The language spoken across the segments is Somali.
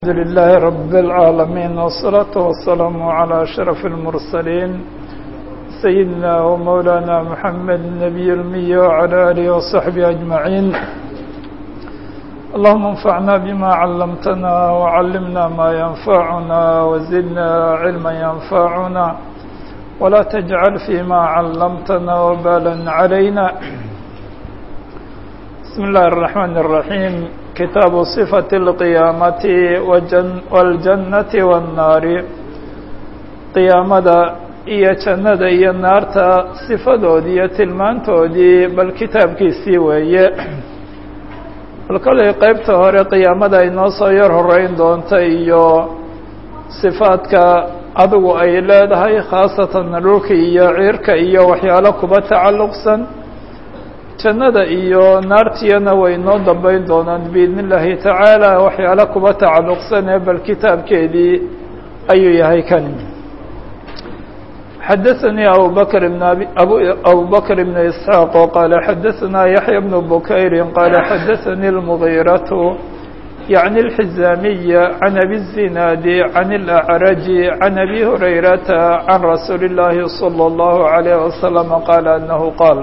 الحمد لله رب العالمين والصلاة والسلام على أشرف المرسلين سيدنا ومولانا محمد النبي المي وعلى آله وصحبه أجمعين اللهم انفعنا بما علمتنا وعلمنا ما ينفعنا وزدنا علما ينفعنا ولا تجعل فيما علمتنا وبالا علينا بسم الله الرحمن الرحيم كتاب صفة القيامة والجنة والنار قيامada iyo jannada iyo naarta sifadoodii iyo tilmaantoodii bal kitaabkiisii weeye bal kolay qeybta hore qiyaamada ay noo soo yar horeyn doonta iyo sifaadka adigu ay leedahay khaasatan dhulka iyo ciirka iyo waxyaalo kuba tacalluqsan jannada iyo naartiyana way noo dambeyn doonaan biidn illaahi tacaala waxyaalo kuba tacalluqsan ee bal kitaabkeedii ayuu yahay kani xadaثnii abu bakr bn abu bakr bn isxaaq qaala xadaثnaa yaxya bn bukayri qaala xadaثanii اlmugiiraةu yعni اlxizaamiya can abi الzinaadi can اlأcraji can abi hurayrata can rasuuli اllaahi salى اllahu عalayh wasalam qaala anahu qaal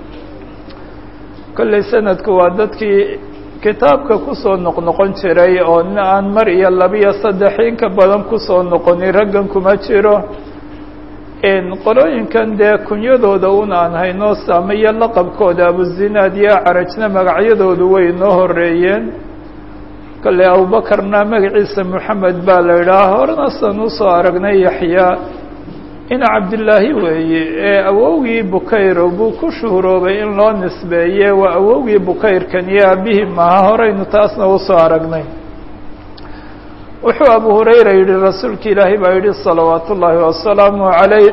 kolley sanadku waa dadkii kitaabka kusoo noqnoqon jiray oo nin aan mar iyo labiyo saddex inka badan kusoo noqonin raggan kuma jiro qolooyinkan dee kunyadooda un aan hayno saamiyo laqabkooda abuzinaad iyo carajna magacyadoodu way noo horeeyeen kolley abubakarna magaciisa moxamed baa la idhaha horena san usoo aragnay yaxyaa in cabdillaahi weeye ee awowgii bukayro buu ku shuhuroobay in loo nisbeeye waa awowgii bukayrkan iyo aabihii maaha horeynu taasna usoo aragnay wuxuu abu hurayra yihi rasuulka ilaahay baa yihi salawaat ullaahi wasalaamu calayh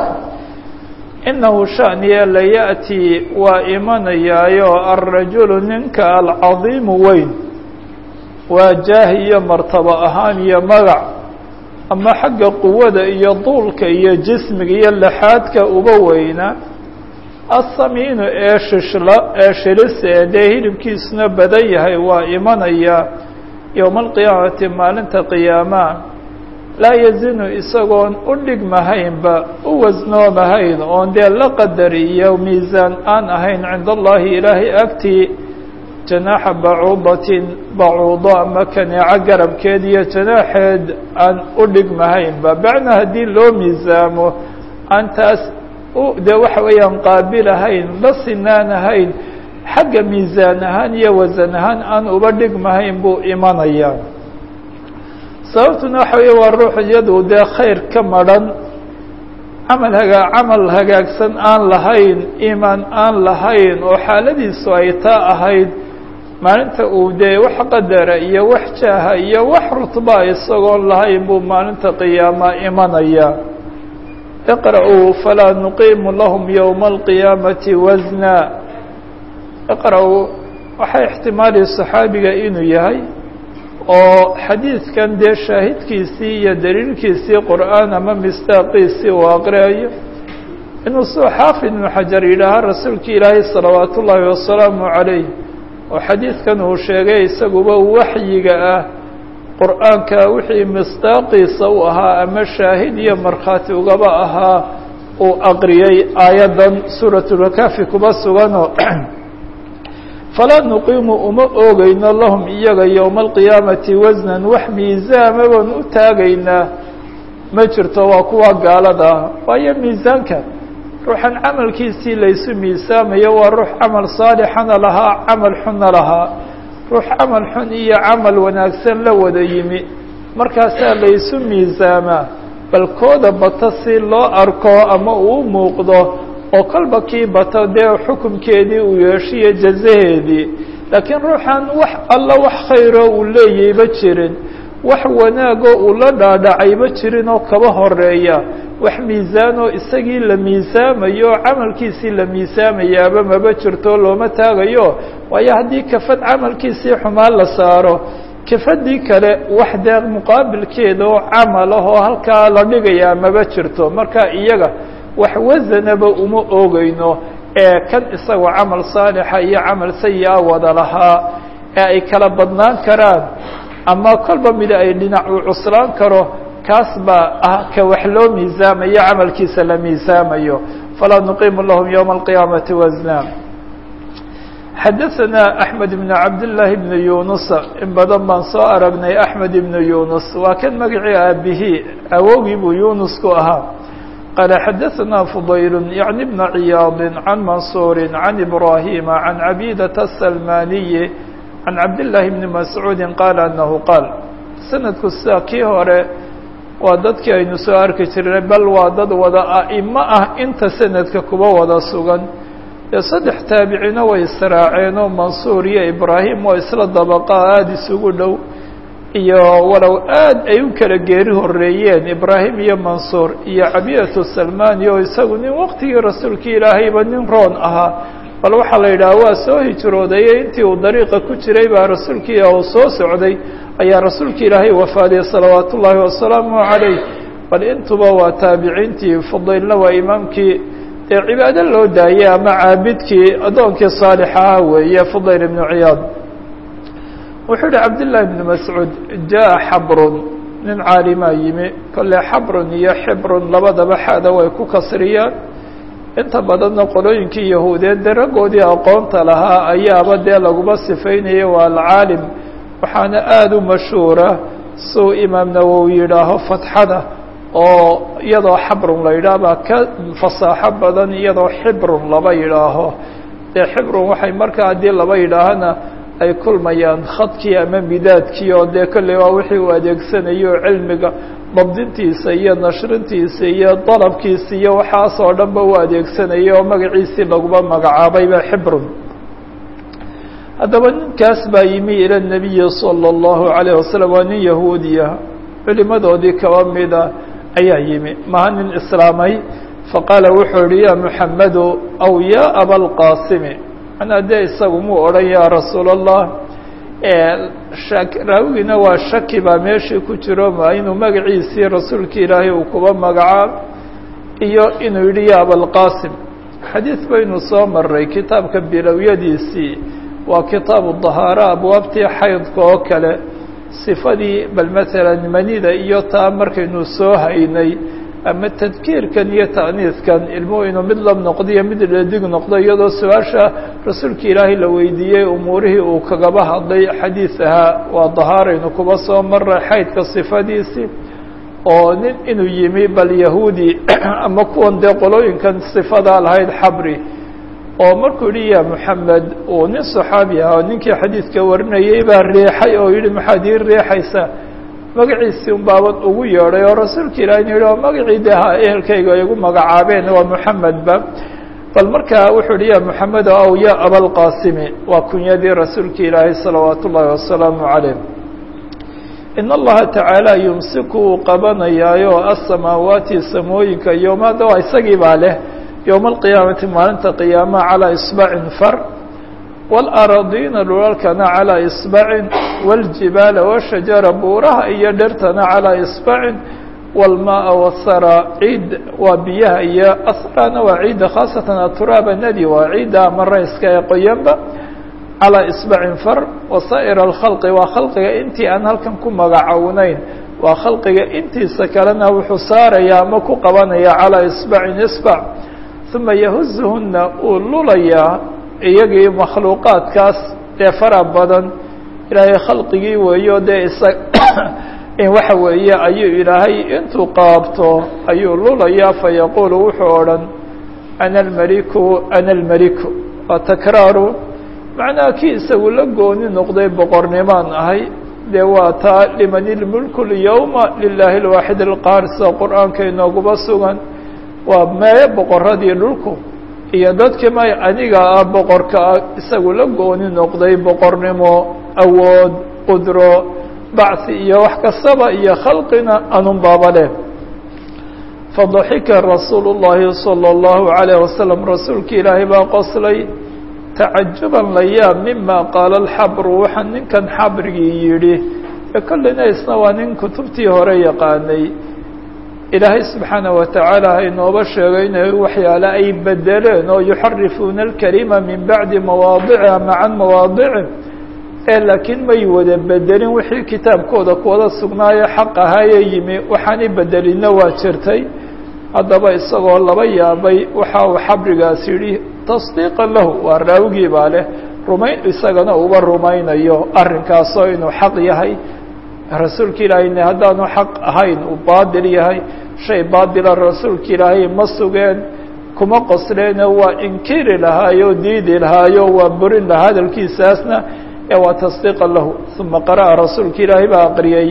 inahu shaniya layaأtii waa imanayaayo alrajulu ninka alcadiimu weyn waa jaahi iyo martabo ahaan iyo magac ama xagga quwada iyo duulka iyo jismiga iyo laxaadka uba weyna asamiinu ee shishla ee shilisa ee dee hilibkiisuna badan yahay waa imanaya yowma alqiyaamati maalinta qiyaama laa yazinu isagoon u dhigmahaynba u wasnoomahayn oon dee la qadar iyo miisaan aan ahayn cinda allahi ilaahay agtii janaaxa bacuudatin bacuudo ama kaneeco garabkeed iyo janaaxeed aan u dhigmahaynba bacna haddii loo miisaamo aan taas dee waxa weeyaan qaabilahayn la sinaanahayn xagga miisaan ahaan iyo wasan ahaan aan uba dhigmahayn buu imanayaa sababtuna waxa weeye waa ruux iyadu dee khayr ka madrhan camal hagaa camal hagaagsan aan lahayn iimaan aan lahayn oo xaaladiisu ay taa ahayd maalinta uu dee wax qadara iyo wax jaaha iyo wax rutba isagoon lahayn buu maalinta qiyaama imanaya iqra'uu falaa nuqiimu lahum yowma alqiyaamati wasna iqra-uu waxay ixtimaali saxaabiga inuu yahay oo xadiidkan dee shaahidkiisii iyo daliilkiisii qur'aan ama mistaaqiisii uu aqriayo inuu soo xaafid ibnu xajar yidhaaha rasuulka ilaahay salawaat ullaahi wasalaamu calayh oo xadiidkan uu sheegay isaguba waxyiga ah qur'aanka wixii mistaaqiisa u ahaa ama shaahid iyo markhaati ugaba ahaa uu aqriyey aayaddan suuratulkaafi kuba suganoo falaa nuqiimu uma oogeyno lahum iyaga yowma alqiyaamati wasnan wax miisaama baan u taagaynaa ma jirto waa kuwa gaalada ah waayo miisaanka ruuxan camalkiisii laysu miisaamayo waa ruux camal saalixana lahaa camal xunna lahaa ruux camal xun iyo camal wanaagsan la wada yimi markaasaa laysu miisaamaa bal kooda bata si loo arko ama uu muuqdo oo kolba kii bato dee xukumkeedii uu yeeshiyo jazaheedii laakiin ruuxan wax alla wax khayro uu leeyayba jirin wax wanaagoo uu la dhaadhacayba jirin oo kaba horeeya wax miisaanoo isagii la miisaamayo oo camalkiisii la miisaamayaaba maba jirto looma taagayo waayo haddii kafad camalkiisii xumaan la saaro kafadii kale wax dee muqaabilkeeda oo camal ah oo halkaa la dhigayaa maba jirto marka iyaga wax wasanaba uma oogeyno ee kan isagoo camal saalixa iyo camal sayi-a wada lahaa ee ay kala badnaan karaan ama kolba mida ay dhinac uu cuslaan karo kaas baa ah ka wax loo miisaamayo camalkiisa la miisaamayo falaa nuqimu lahum ywma alqiyaamati wasna xadaثna أحmed بn cabdالlahi بn yunus in badan baan soo aragnay أحmed ibn yunus waa kan magacii aabihii awowgii buu yunus ku ahaa qaala xadaثna fudayl yaعni bna ciyaad can mansuuri can ibrahima can cabidaةa الsalmaniyi can cabdالlahi bni mascuudi qaala anahu qaal sanadku sida kii hore waa dadkii aynu soo arki jirnay bal waa dad wada a'imo ah inta sanadka kuba wada sugan dee saddex taabicina way israaceenoo mansuur iyo ibraahim oo isla dabaqa aada isugu dhow iyo walow aad ay u kala geeri horeeyeen ibraahim iyo mansuur iyo cabiyatu salmani oo isagu nin waqtigii rasuulkii ilaahayba nin roon ahaa bal waxaa la yidhaha waa soo hijroodayey intii uu dariiqa ku jiray baa rasuulkii uu soo socday ayaa rasuulka ilaahay wafaadiyey salawaat ullaahi wasalaamu calayh bal intuba waa taabiciintii fudaylna waa imaamkii dee cibaado loo daayey ama caabidkii addoonkii saalixaha weeye fudayl ibnu ciyaad wuxuu yihi cabdillaahi ibnu mascuud jaa xabrun nin caalimaa yimi kolle xabrun iyo xibrun labadaba xada way ku kasriyaan inta badanna qolooyinkii yahuudeed dee raggoodii aqoonta lahaa ayaaba dee laguma sifaynaya waa alcaalim waxaana aada u mashhuura suu imaam nawowi yidhaaho fatxada oo iyadoo xabrun la yidhaah baa ka fasaaxo badan iyadoo xibrun laba yidhaaho dee xibrun waxay markaa haddii laba yidhaahana ay kulmayaan khadkii ama midaadkii oo dee kolley waa wixii uu adeegsanayo cilmiga dabdintiisa iyo nashrintiisa iyo dalabkiisa iyo waxaas oo dhan ba u adeegsanaya oo magaciisii laguma magacaabayba xibrun haddaba ninkaas baa yimi ila nabiyi salى اllahu alayه wasalam waa nin yahuudiya culimadoodii kaba mida ayaa yimi maha nin islaamay faqaala wuxuu yihi ya muxamedu aw ya abalqaasimi manaa dee isagu muu odhan ya rasuul allah raawigiina waa shaki baa meeshii ku jiro ma inuu magaciisii rasuulka ilaahay uu kuba magacaab iyo inuu yihi ya abalqaasim xadiid baynu soo maray kitaabka bilowyadiisii waa kitaabu dahaara abwaabtii xaydka oo kale sifadii bal maalan manida iyo taa markaynu soo haynay ama tadkiirkan iyo ta'niiskan ilmuhu inuu mid lab noqdo iyo mid dhadig noqdo iyadoo su-aasha rasuulka ilaahay la weydiiyey umuurihii uu kagaba hadlay xadiis ahaa waa dahaaraynu kuba soo maray xaydka sifadiisii oo nin inuu yimi bal yahuudi ama kuwan dee qolooyinkan sifadaa lahayd xabri oo markuu yihi ya moxamed uu nin saxaabi ah oo ninkii xadiidka warinayay baa riixay oo yihi maxaad ii riixaysa magaciisii un baaban ugu yeedhay oo rasuulka ilahi inu yihi oo magacii de ha ehelkayga igu magacaabeen waa moxamedba bal markaa wuxuu yihi ya moxamed aw ya abalqaasimi waa kunyadii rasuulka ilaahay salawaat ullaahi wasalaamu calayh in allaha tacaala yumsiku uu qabanayaayo asamaawaati samooyinka yowmaada waa isagii baa leh yowma alqiyaamati maalinta qiyaamaha calaa isbacin far waalaradiina dhulalkana calaa isbacin wاljibaala washajara buuraha iyo dhertana calaa isbacin wاlmaaa wasara ciid waa biyaha iyo asrana waa ciidda khaasatan aturaaba nadi waa ciidda ama rayska ee qoyanba calaa isbacin far wasaa'ir alkhalqi waa khalqiga intii aan halkan ku magacownayn waa khalqiga intiisa kalena wuxuu saaraya ama ku qabanaya calaa isbacin isbac uma yahuzuhuna uu lulayaa iyagii makhluuqaadkaas dee fara badan ilaahay khalqigii weeyo dee isa waxa weeye ayuu ilaahay intuu qaabto ayuu lulayaa fayaquulu wuxuu odhan ana almaliku ana almaliku waa takraaru macnaha kii isagu la gooni noqday boqornimaan ahay dee waa taa liman ilmulku lyowma lilaahi alwaaxid alqaar sida qur-aanka inooguba sugan waa meeye boqoradii dhulku iyo dadkii may aniga ah boqorka ah isagu la gooni noqday boqornimo awood qudro bacsi iyo wax kastaba iyo khalqina anun baaba leh fadaxika rasuulu llahi salى اllahu عalayه wasalam rasuulki ilaahay baa qoslay tacajuban la yaab mima qaala alxabru waxaa ninkan xabrigii yidhi ee kolleyna isna waa nin kutubtii hore yaqaanay ilaahay subxaanaه wa tacaala haynooba sheegay inay waxyaale ay bedeleen oo yuxarifuuna اlkalima min bacdi mawaadiciha macan mawaadici ee laakiin may wada bedelin wixii kitaabkooda kuwada sugnaayo xaq ahaayee yimi waxaanay bedelinna waa jirtay haddaba isagoo laba yaabay waxa uu xabrigaas yidhi tasdiiqan lahu waa raawigii baa leh rumayn isagana uba rumaynayo arrinkaasoo inuu xaq yahay rasuulka ilaahayna haddaanu xaq ahayn uu baadil yahay shay baadila rasuulka ilaahay ma sugeen kuma qosleene waa inkiri lahaayo diidi lahaayo waa burin lahaa hadalkiisaasna ee waa tasdiiqan lahu uma qara'a rasuulka ilaahay baa aqriyey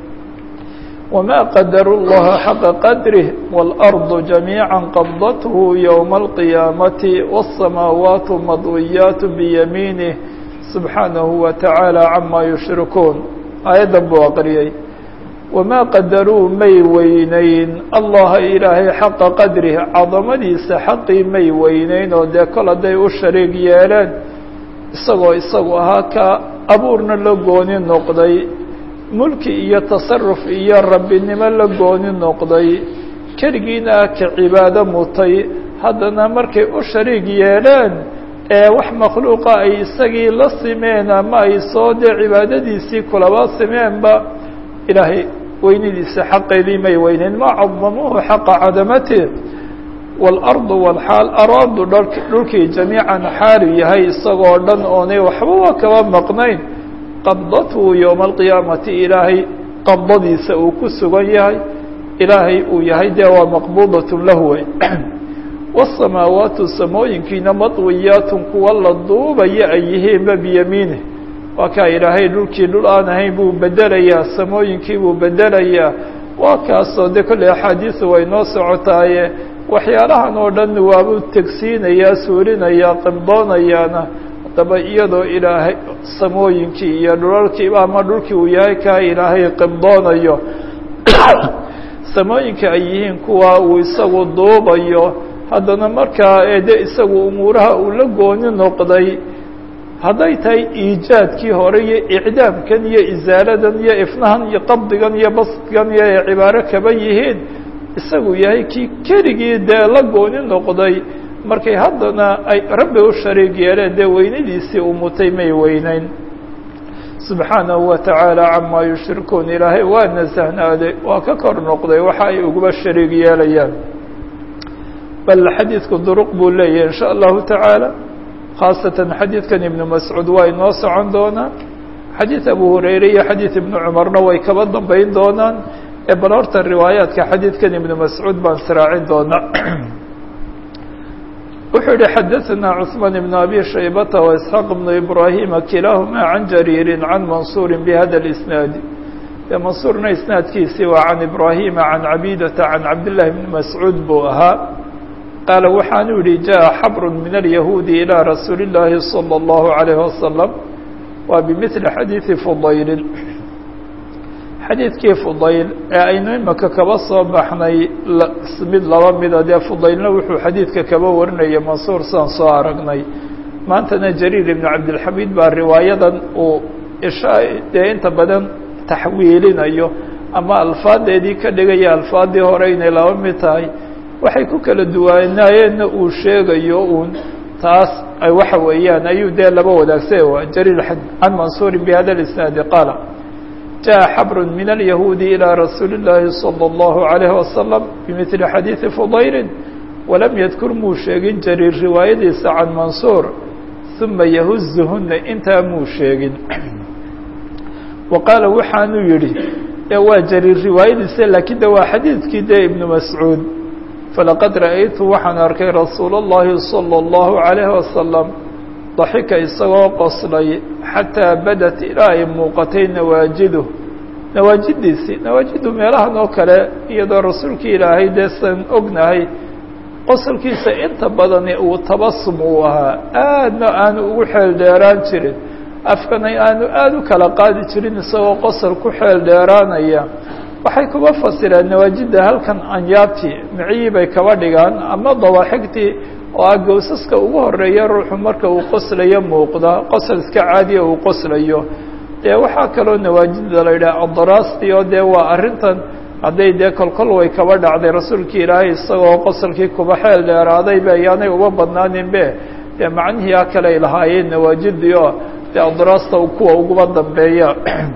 وma qadaru الlaha xaqa qadrih wاlأrض جamيiعا qabdathu yومa القiyaamaةi والsamaawaat madwiyaat biyamiinih subxaanahu wa taعaalى cama yushrikuun aayaddan buu aqriyey wamaa qadaruu may weyneyn allaha ilaahay xaqa qadrih cadamadiisa xaqii may weyneyn oo dee kol hadday u shariig yeeleen isagoo isagu ahaa ka abuurna la gooni noqday mulki iyo tasaruf iyo rabbinimo la gooni noqday keligiina ah ka cibaado mutay haddana markay u shariig yeeleen ee wax makhluuqa ay isagii la simeen ama ay soo dee cibaadadiisii kulaba simeenba ilaahay weynidiisa xaqeedii may weyneyn ma cadamuuhu xaqa cadamati waalardu walxaal araadu dhulkii jamiican xaalu yahay isagoo dhan oonay waxbaba kaba maqnayn qabdathu yowma alqiyaamati ilaahay qabdadiisa uu ku sugan yahay ilaahay uu yahay dee waa maqbuudatun lahu wey wasamaawaatu samooyinkiina madwiyaatun kuwa la duubaya ay yihiinba biyamiinih waa kaa ilaahay dhulkii dhul aan ahayn buu bedelayaa samooyinkii buu bedelayaa waa kaasoo dee kolley axaadiisu way noo socotaaye waxyaalahan oo dhan waabuu tegsiinayaa suurinayaa qibdoonayaana haddaba iyadoo ilaahay samooyinkii iyo dhulalkiiba ama dhulkii uu yahay kaa ilaahay qibdoonayo samooyinka ay yihiin kuwa uu isagu duubayo haddana markaa eede isagu umuuraha uu la gooni noqday hadday tahay iijaadkii hore iyo icdaamkan iyo isaaladan iyo ifnahan iyo qabdigan iyo basdgan iyo ay cibaaro kaba yihiin isagu yahay kii keligii dee la gooni noqday markay haddana ay rabbi u shariig yeeleen dee weynadiisii uu mutay may weyneyn subxaanahu wa tacaala camaa yushrikuun ilaahay waa nasahnaaday waa ka kor noqday waxa ay uguba shariig yeelayaan bal xadiidku duruq buu leeyahay in sha allahu tacaala khaasatan xadiidkan ibnu mascuud waa inoo socon doonaan xadiid abu hurayre iyo xadiid ibnu cumarna way kaba dambeyn doonaan ee bal horta riwaayaadka xadiidkan ibnu mascuud baan sraacin doonaa wuxuu yihi xadaثna cثmaan ibn abi shaybata وإسxaaq ibnu ibrahima kilaahuma can jariiri can mansuuri bhada اisnaadi de mansuurna isnaadkiisii waa can ibrahima can cabidata can cabdillahi bni mascuud buu ahaa qaala waxaanu yihi jaءa xabru min alyahuudi ilى rasuuli اllaahi salى اllahu عalayh wasalam waa bimili xadiiثi fudaylin xadiidkii fudayl ee aynu imaka kaba soo baxnay mid laba mida dee fudaylna wuxuu xadiidka kaba warinaya mansuur saan soo aragnay maantana jariir ibnu cabdilxamiid baa riwaayadan uu isha dee inta badan taxwiilinayo ama alfaadeedii ka dhigaya alfaadii hore inay laba mid tahay waxay ku kala duwanaayeenna uu sheegayo uun taas waxa weeyaan ayuu dee laba wadaagsa jariir can mansuurin bihada isnaadi qaala jaءa xabr min alyahuudi ilى rasuuli اllaahi salى اllahu عalayh wasalam bimili xadiiثi fudayli walam yadkur muu sheegin jariir riwaayadiisa can mansuur uma yahuzuhuna intaa muu sheegin wa qaala waxaanuu yihi e waa jariir riwaayadiisa laakiin de waa xadiidkii dee ibnu mascuud falaqad ra'aytu waxaan arkay rasuula اllahi salى اllahu عalayh wasalam daxika isagoo qoslay xataa badat ilaa ay muuqatay nawaajidu nawaajidiisii nawaajidu meelahan oo kale iyadoo rasuulkii ilaahay dee san ognahay qosolkiisa inta badani uu tabasum uu ahaa aadna aanu ugu xeel dheeraan jirin afkana aanu aada u kala qaadi jirin isagoo qosol ku xeel dheeraanaya waxay kuba fasireen nawaajidda halkan anyaabtii miciyii bay kaba dhigaan ama dawaaxigtii oo ah gowsaska ugu horeeya ruuxu marka uu qoslayo muuqda qosol iska caadiya uu qoslayo dee waxaa kaloo nawaajida la yidhaha adaraasti oo dee waa arrintan hadday dee kolkol way kaba dhacday rasuulkii ilaahay isagoo qosolkii kuba xeel dheeraaday be ayaanay uba badnaanin be dee macnihii a kale ay lahaayeen nawaajidii oo dee adraasta kuwa uguba dambeeya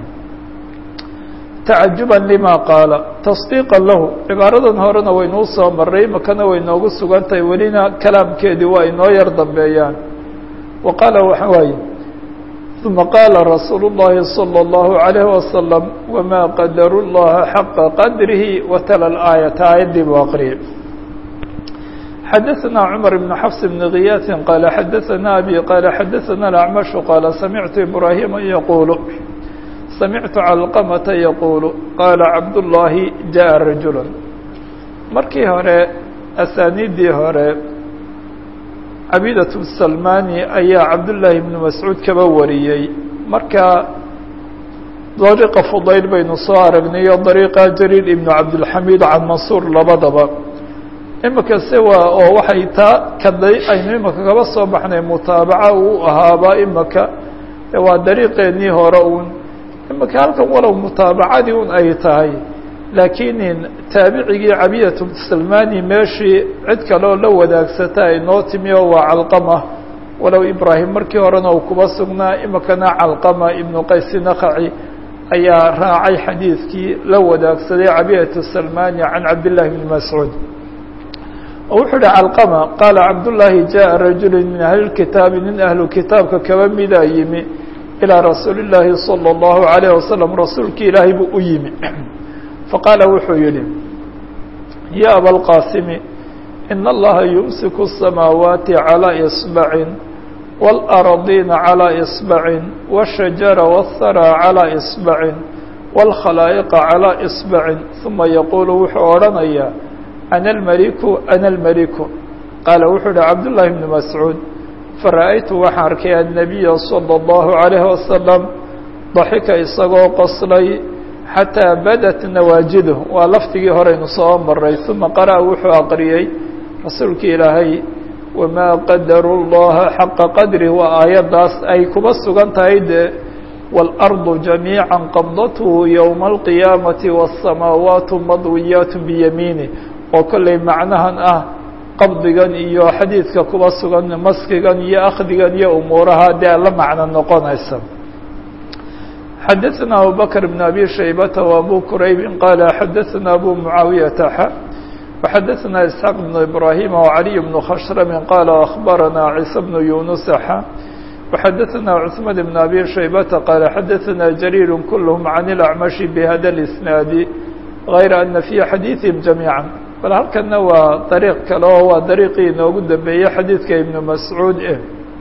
tacajuban lima qaala tasdiiqan lahu cibaaradan horena waynuu soo maray makana way noogu sugan tahay welina kalaamkeedii waa inoo yar dambeeyaan wa qaala waxa waaye uma qaala rasuulu اllahi salى اllahu عalayh wasalam wama qadaru llaha xaqa qadrihi watala aayata aayaddii buu aqriyay xadaثna cmar bn xafs bn kiyaasi qaala xadaثna abi qaala xadaثna acmashu qaala samictu ibrahima yaqulu samictu calqamata yaquulu qaala cabdullaahi jaءa rajula markii hore asaaniiddii hore cabiidatu salmani ayaa cabdullaahi bnu mascuud kaba wariyey marka dariiqa fudayl baynu soo aragnay o dariiqa jariir ibnu cabdilxamiid can mansuur labadaba imika se waa oo waxay taa kaday aynu imika kaba soo baxnay mutaabaca uu ahaaba imika waa dariiqeennii hore uun imika halkan walow mutaabacadii un ay tahay laakiin taabicigii cabiyatu salmani meeshii cid kaleoo la wadaagsata ay noo timi oo waa calqama walow ibraahim markii horena uu kuba sugnaa imikana calqama ibnu qaysi nakaci ayaa raacay xadiidkii la wadaagsaday cabiyatu salmani can cabdillahi bni mascuud oo wuxuu uhi calqama qaala cabdullaahi jaءa rajulu min ahli kitaabi nin ahlu kitaabka kaba midaa yimi ilىa rasuuli الlaahi salى الlahu عalayه wasalam rasuulki ilaahay buu u yimi faqaala wuxuu yihi ya abalqaasimi in allaha yumsiku الsamaawaati calى iصbacin wاlأradiina calى iصbacin wالshajara wالthara calى iصbacin wاlkhalaa'iqa calى iصbacin ثuma yaquulu wuxuu odhanayaa ana almaliku ana almaliku qaala wuxuu uhi cabdullaahi bni mascuud fara'aytu waxaan arkay annabiya salى اllahu عalayh wasalam daxika isagoo qoslay xataa badat nawaajiduh waa lafdigii horeynu soo maray uma qara'a wuxuu aqriyey rasuulkii ilaahay wamaa qadaru llaha xaqa qadrih waa aayaddaas ay kuba sugan tahay dee wاlardu jamiica qabdathu ywma alqiyaamati wالsamaawaatu madwiyaat biyamiinih oo kollay macnahan ah qabdigan iyo xadiidka kuba sugan maskigan iyo akhdigan iyo umuuraha dee la macno noqonaysa xadaثna abubakr بn abi shaybata وabu quraybi qaala xadaثna abu mucaawiyata xa وxadaثna isxaaq بn ibrahima وعaliي بn khashrami qaala akhbarana ciisa bn yunusa xa وxadaثna cثman بn abi shaybata qaala xadaثna jariir kulhm can اlأcmashi bhada اlisnaadi غayra ana fi xadiiثihim jamiiعا bal halkana waa dariiq kale oo waa dariiqii inoogu dambeeyey xadiidka ibnu mascuud eh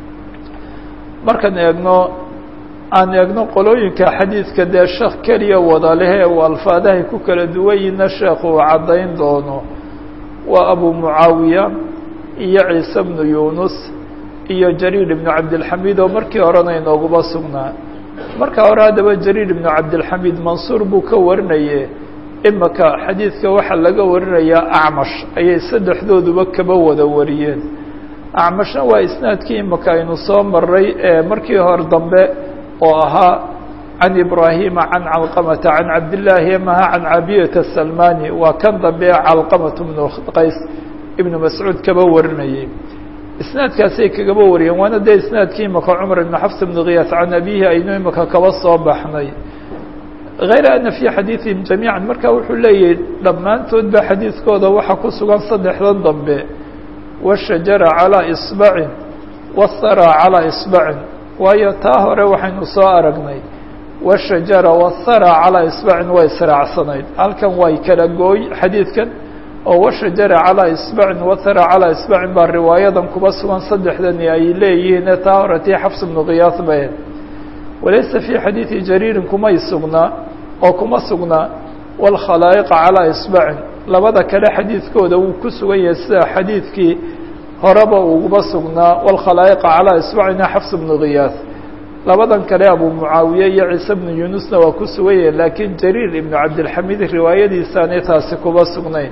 markaan eegno aan eegno qolooyinka xadiidka dee sheekh keliya wada leh ee uu alfaadahay ku kala duwan yihiina sheekh uu caddayn doono waa abu mucaawiya iyo ciise bnu yunus iyo jariir ibnu cabdilxamiid oo markii horena inooguba sugnaa marka hore haddaba jariir ibnu cabdilxamiid mansuur buu ka warinaye imika xadiidka waxaa laga warinayaa acmash ayay saddexdooduba kaba wada wariyeen acmashna waa isnaadkii imika aynu soo maray ee markii hore dambe oo ahaa can ibraahima can calqamata can cabdillaahi maha can cabiyata salmani waa kan dambe ee calqamata bnu qays ibnu mascuud kaba warinayay isnaadkaasay kagaba wariyeen waana dee isnaadkii imika cumar ibnu xafs ibnu khiyaas can abihi aynu imika kaba soo baxnay غayra ana fي xadiiثihim jamiiعa marka wuxuu leeyahay dhammaantood ba xadiidkooda waxaa ku sugan saddexdan dambe wالshajara calىa iصbacin wالthara calىa iصbacin waayo taa hore waxaynu soo aragnay wالshajara wالthara calىa iصbacin way israacsanayd halkan way kala gooy xadiidkan oo wالshajara calىa iصbacin wاthara calىa iصbacin baa riwaayadan kuba sugan saddexdani ay leeyihiin taa hore tii xafs bnu khiyaas bay walaysa fii xadiidi jariirin kumay sugnaa oo kuma sugnaa wاlkhalaa'iqa calىa isbacin labada kale xadiidkooda wuu ku sugan yahay sida xadiidkii horeba uguba sugnaa wاlkhalaa'iqa calىa isbacina xafs bnu khiyaas labadan kale abu mucaawiye iyo ciise bnu yunusna waa ku sugan yahay laakiin jariir ibnu cabdilxamiid riwaayadiisaanay taasi kuba sugnayn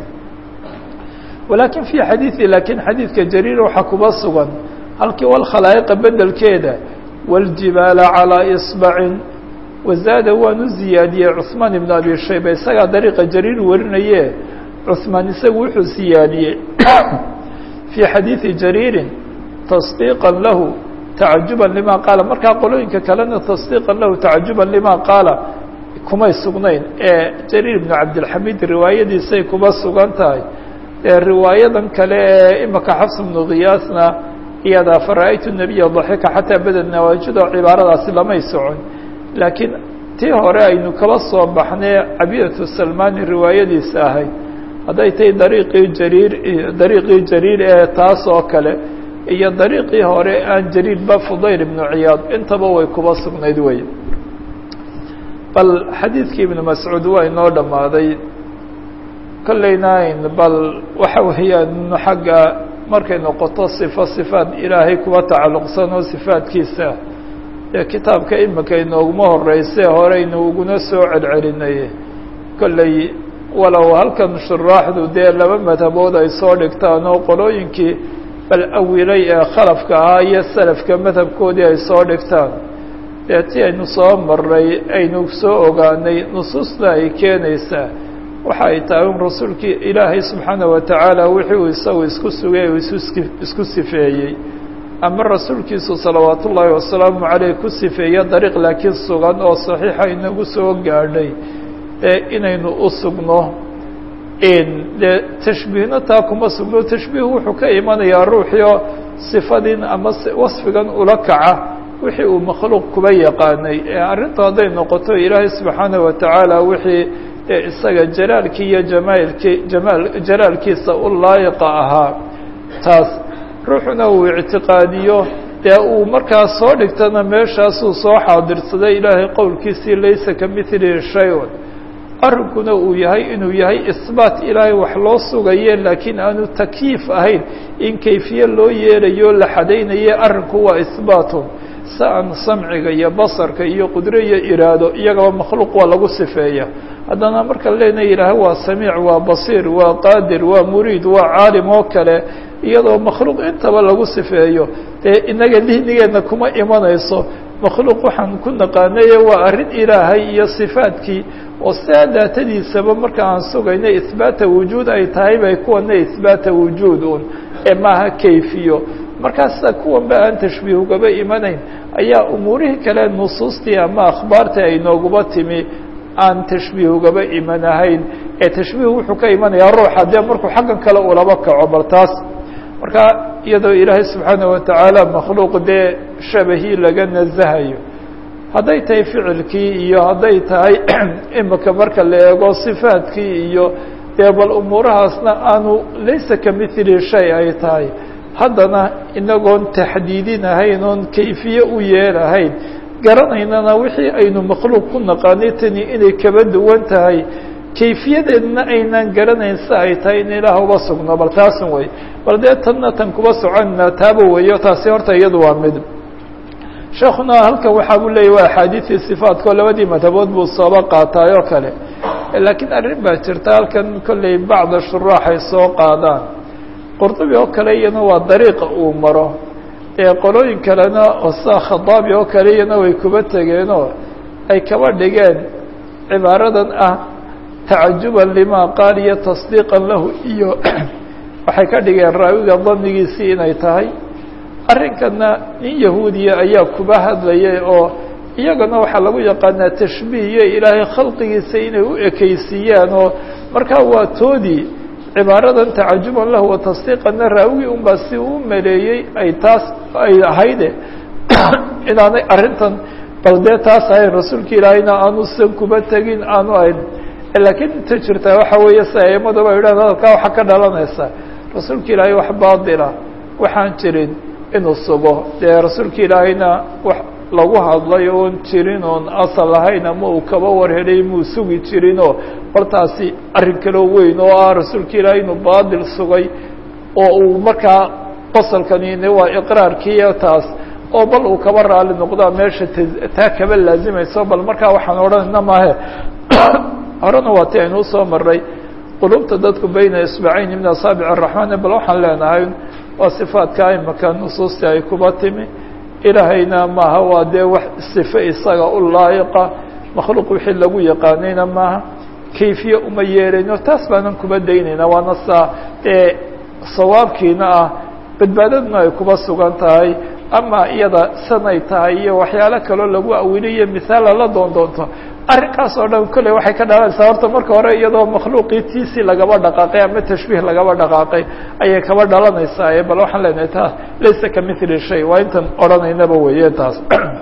walakin fii xadiidi lakiin xadiidka jariir waxaa kuba sugan halkii wاlkhalaa'iqa bedelkeeda wاljibaala calىa iصbacin wazaada waanu ziyaadiyey cuثmaan ibn abi shayba isagaa dariiqa jariir warinaye cuثmaan isagu wuxuu siyaadiyey fii xadiidi jariirin tasdiiqa lahu tacajuban lima qaala markaa qolooyinka kalena tasdiiqan lahu tacajuban lima qaala kumay sugnayn ee jariir ibnu cabdilxamiid riwaayadiisay kuma sugan tahay ee riwaayadan kale ee imaka xafs bnu khiyaasna iyadaa fara-aytu nabiya daxika xataa badad nawaajido cibaaradaasi lamay socon laakiin tii hore aynu kaba soo baxnay cabidatu salmani riwaayadiisa ahayd hadday tahay dariiqii jariir dariiqii jariir ee taas oo kale iyo dariiqii hore aan jariirba fudayl ibnu ciyaad intaba way kuba sugnayd wey bal xadiidkii ibnu mascuud waa inoo dhammaaday kollayna bal waxa weeyaan xagga markay noqoto sifo sifaat ilaahay kuwa tacalluqsan oo sifaatkiisa ee kitaabka imika inooguma horeyse horeynu uguna soo celcelinay kolley walow halkan shuraaxdu dee laba madhabood ay soo dhigtaan oo qolooyinkii bal awilay ee khalafka ahaa iyo salafka madhabkoodii ay soo dhigtaan dee ti aynu soo maray aynu soo ogaanay nusuusta ay keenaysaa waxa ay tahay un rasuulkii ilaahay subxaana wa tacaala wixii uu isagu isku sugay uu isku sifeeyey ama rasuulkiisu salawaat ullaahi wasalaamu caleyh ku sifeeye dariiq laakiin sugan oo saxiixa inagu soo gaadhay ee inaynu u sugno dee tashbiihna taa kuma sugno tashbiihu wuxuu ka imanayaa ruuxii oo sifadin ama wasfigan ula kaca wixii uu makhluuq kuba yaqaanay ee arrintu hadday noqoto ilaahay subxaana wa tacaala wixii isaga jalaalkii iyo jamaalkii jamaal jalaalkiisa u laayiqa ahaa taas ruuxuna uu ictiqaadiyo dee uu markaa soo dhigtana meeshaasuu soo xaadirsaday ilaahay qowlkiisii laysa ka mithlihi shay-un arrinkuna uu yahay inuu yahay isbaat ilaahay wax loo sugaye laakiin aanu takyiif ahayn in kayfiye loo yeelayo la xadaynaye arrinku waa isbaatun si aan samciga iyo basarka iyo qudro iyo iraado iyagaba makhluuq waa lagu sifeeya haddana marka leenahay ilaahay waa samiic waa basiir waa qaadir waa muriid waa caalim oo kale iyadoo makhluuq intaba lagu sifeeyo dee inaga dihnigeedna kuma imanayso makhluuq waxaan ku naqaanaye waa arrin ilaahay iyo sifaadkii oo sidaa daatadiisaba marka aan sugayna ihbaata wujuud ay tahay bay kuwana ihbaata wujuud un ee maaha kayfiyo markaasa kuwanba aan tashbiih ugaba imanayn ayaa umuurihii kale nusuustii ama akhbaartii ay nooguba timi aan tashbiih ugaba imanahayn ee tashbiih wuxuu ka imanayaa ruuxa dee markuu xaggan kale ulaba kaco bal taas marka iyadoo ilaahay subxaana wa tacaala makhluuq dee shabahii laga nazahayo hadday tahay ficilkii iyo hadday tahay imika marka la eego sifaadkii iyo dee bal umuurahaasna aanu laysa ka mithli shay ay tahay haddana inagoon taxdiidinahayn oon kayfiye u yeelahayn garanaynana wixii aynu makhluuq ku naqaanay tani inay kaba duwan tahay kayfiyadeedna aynaan garanayn si ay tahay in ilaah uba sugno bal taasan wey bal dee tanna tan kuba soconina taaba weeyo taasi horta iyadu waa mid sheekuna halkan waxaa buu leeyay waa axaadiidii sifaatka oo labadii madhabood buu sooba qaataay oo kale laakiin arrin baa jirta halkan kolley bacda shuraax ay soo qaadaan qurdubi oo kale iyana waa dariiqa uu maro ee qolooyin kalena oo saa khadaabi oo kale iyana way kuba tegeenoo ay kaba dhigeen cibaaradan ah tacajuban lima qaal iyo tasdiiqan lahu iyo waxay ka dhigeen raawiga danigiisii inay tahay arrinkana nin yahuudiya ayaa kuba hadlayay oo iyagana waxaa lagu yaqaanaa tashbiih iyo ilaahay khalqigiisa inay u ekeysiiyaan oo markaa waa toodii cibaaradan tacajuban lahu wa tasdiiqanna raawigii unbaa si uu maleeyey ay taas ay ahayde inaanay arrintan bal dee taas ahayn rasuulka ilaahayna aanu san kuba tegin aanu ahayn laakiin inta jirtaa waxa weeye si aimadaba yidhahda hadalkaa waxaa ka dhalanaysa rasuulka ilaahay wax baatila waxaan jirin inuu sugo dee rasuulka ilaahayna wax lagu hadlay oon jirin oon asal ahayn ama uu kaba warhelay muu sugi jirinoo baltaasi arrin kaloo weyn oo ah rasuulka ilaahay inuu baatil sugay oo uu markaa qasalkani waa iqraarkiiyo taas oo bal uu kaba raali noqdaa meesha taa kaba laazimayso bal markaa waxaan odhanayna maahe horena waa ti aynu usoo maray qulubta dadku bayna isbacayni min asaabic araxmaan bal waxaan leenahay waa sifaadka imaka nusuustii ay kuba timi ilaahayna maaha waa dee wax sife isaga u laayiqa makhluuq wixii lagu yaqaanayna maaha kayfiye uma yeelayno taas baanan kuba daynayna waana saa ee sawaabkiina ah badbaadadna ay kuba sugan tahay ama iyada sanay tahay iyo waxyaalo kaloo lagu awiliyo mihaala la doon doonto arrinkaas oo dhan kolley waxay ka dhalanaysaa horta marka hore iyadoo makhluuqii tiisii lagaba dhaqaaqay ama tashbiih lagaba dhaqaaqay ayay kaba dhalanaysaa bal waxaan leenahay taas laysa ka mithli shay waa intan odhanaynaba weeye taas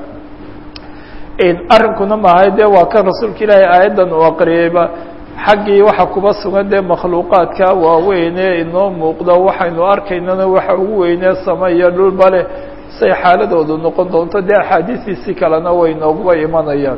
arrinkuna maahay dee waa kan rasuulka ilaahay aayaddan uu aqriyeyba xaggii waxa kuba sugan dee makhluuqaadka waaweyne inoo muuqda waxaynu arkaynana waxa ugu weynee sama iyo dhulba leh say xaaladoodu noqon doonto dee axaadiistiisii kalena way nooguba imanayaan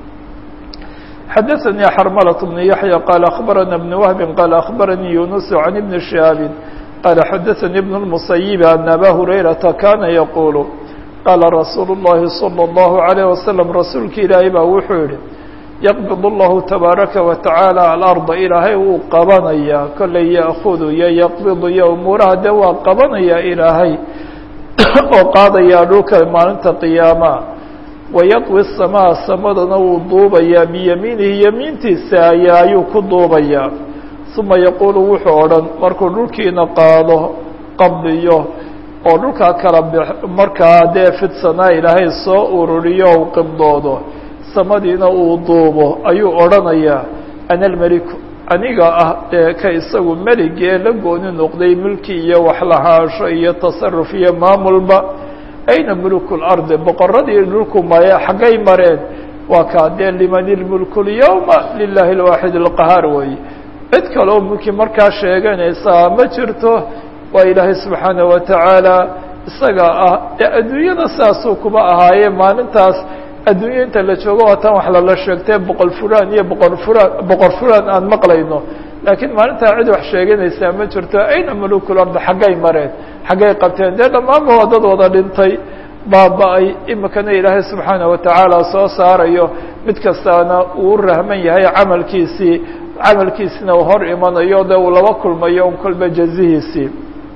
xadaثnي xrmlة بن yaحyى qال أخbarana بن وهب qال أخbarnii يuنس عن بن شهاaب qال xadaثnي بن المصيب أن أbا هurayرaةa kana yqul qاla رasuul الlahi صلى الله عليه وسلم rasuulka ilaahay baa wuxuu yihi yqبض الlahu تباaraka وتaعالى الأرضa ilaahay wuu qabanaya koley yأخd iyo yqبض iyo umuuraha de waa qabanaya ilaahay oo qaadaya dhulka maalinta قiyaama wayadwi الsamaa samadana wuu duubayaa biyamiinihi yamiintiisa ayaa ayuu ku duubayaa uma yaquulu wuxuu odhan markuu dhulkiina qaado qabdiyo oo dhulkaa kala b markaa dee fidsanaa ilaahay soo ururiyo u qibdoodo samadiina uu duubo ayuu odhanayaa ana almeliku aniga ah ee ka isagu meligee la gooni noqday milki iyo waxlahaansho iyo tasaruf iyo maamulba ayna mulku lardi boqoradii dhulku maya xaggay mareen waa kaa dee liman ilmulku lyawma lilahi alwaaxid alqahaar weeye cid kaleo mulki markaa sheeganaysaa ma jirto waa ilaahay subxaana wa tacaala isaga ah ee adduunyada saasuu kuba ahaaye maalintaas adduunya inta la joogo waa tan wax lala sheegtee boqol fulaan iyo boqor fulaan boqor fulaan aan maqlayno laakiin maalintaa cid wax sheeganaysaa ma jirto ayna mulukul ardi xaggay mareen xaggay qabteen dee dhammaanba waa dad wada dhintay baaba-ay imikana ilaahay subxaana wa tacaala soo saarayo mid kastaana uu rahman yahay camalkiisii camalkiisina uu hor imanayo de uu laba kulmayo un kolba jazihiisii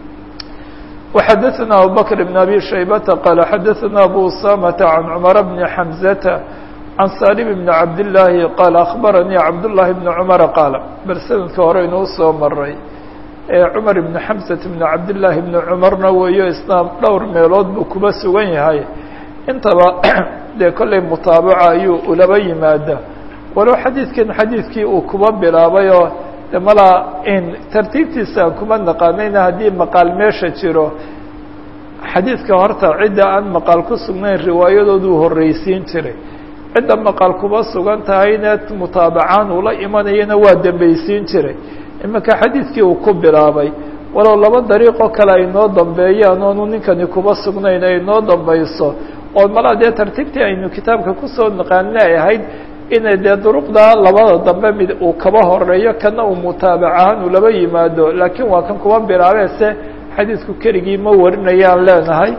وxadثna abubكر بن أbي شhaybةa qال xadثna أbو usamة عن cمر بن حمزة عن saلم بن cabd اللahi qال أخbarnii cabdاللahi بن cمر qاaل bal snadka hore inuu soo maray ee cmar بن حمزة بن cabdاللahi بن cmarna weeyo isna dhowr meelood buu kuba sugan yahay intaba dee kollay mutaabaca ayuu ulaba yimaada walow xadiidkan xadiidkii uu kuba bilaabay oo de malaa in tartiibtiisa aan kuma naqaanayna haddii maqaal meesha jiro xadiidka horta cidda aan maqaal ku sugnayn riwaayadoodu horreysiin jiray cidda maqaal kuba sugan tahayna mutaabacaan ula imanayana waa dembeysiin jiray iminka xadiidkii uu ku bilaabay walow laba dariiqoo kale ay noo dambeeyaan oonu ninkani kuba sugnayn ay noo dambayso oo malaa dee tartiibtii aynu kitaabka kusoo naqaana ay ahayd inay dee duruqda labada dambe mid uu kaba horeeyo kana uu mutaabac ahaan uu laba yimaado laakiin waa kan kuba bilaabee se xadiidku keligii ma warinayaan leenahay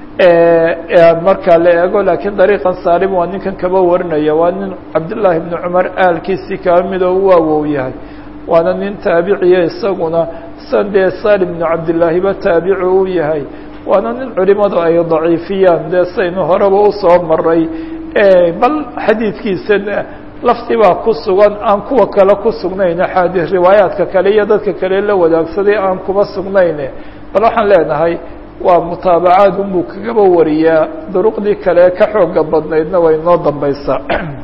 marka la eego laakiin dariiqan saalim waa ninkan kaba warinaya waa nin cabdillaahi bni cumar aalkiisii kaba midoo u awow yahay waana nin taabiciya isaguna san dee salim bni cabdillaahiba taabici u yahay waana nin culimadu ay daciifiyaan dee saynu horeba usoo maray bal xadiidkiisana lafti baa ku sugan aan kuwa kale ku sugnayn axaadi riwaayaadka kale iyo dadka kale la wadaagsaday aan kuba sugnayn bal waxaan leenahay waa mutaabacaad unbuu kagaba wariyaa duruqdii kale ka xooga badnaydna way noo dambaysaa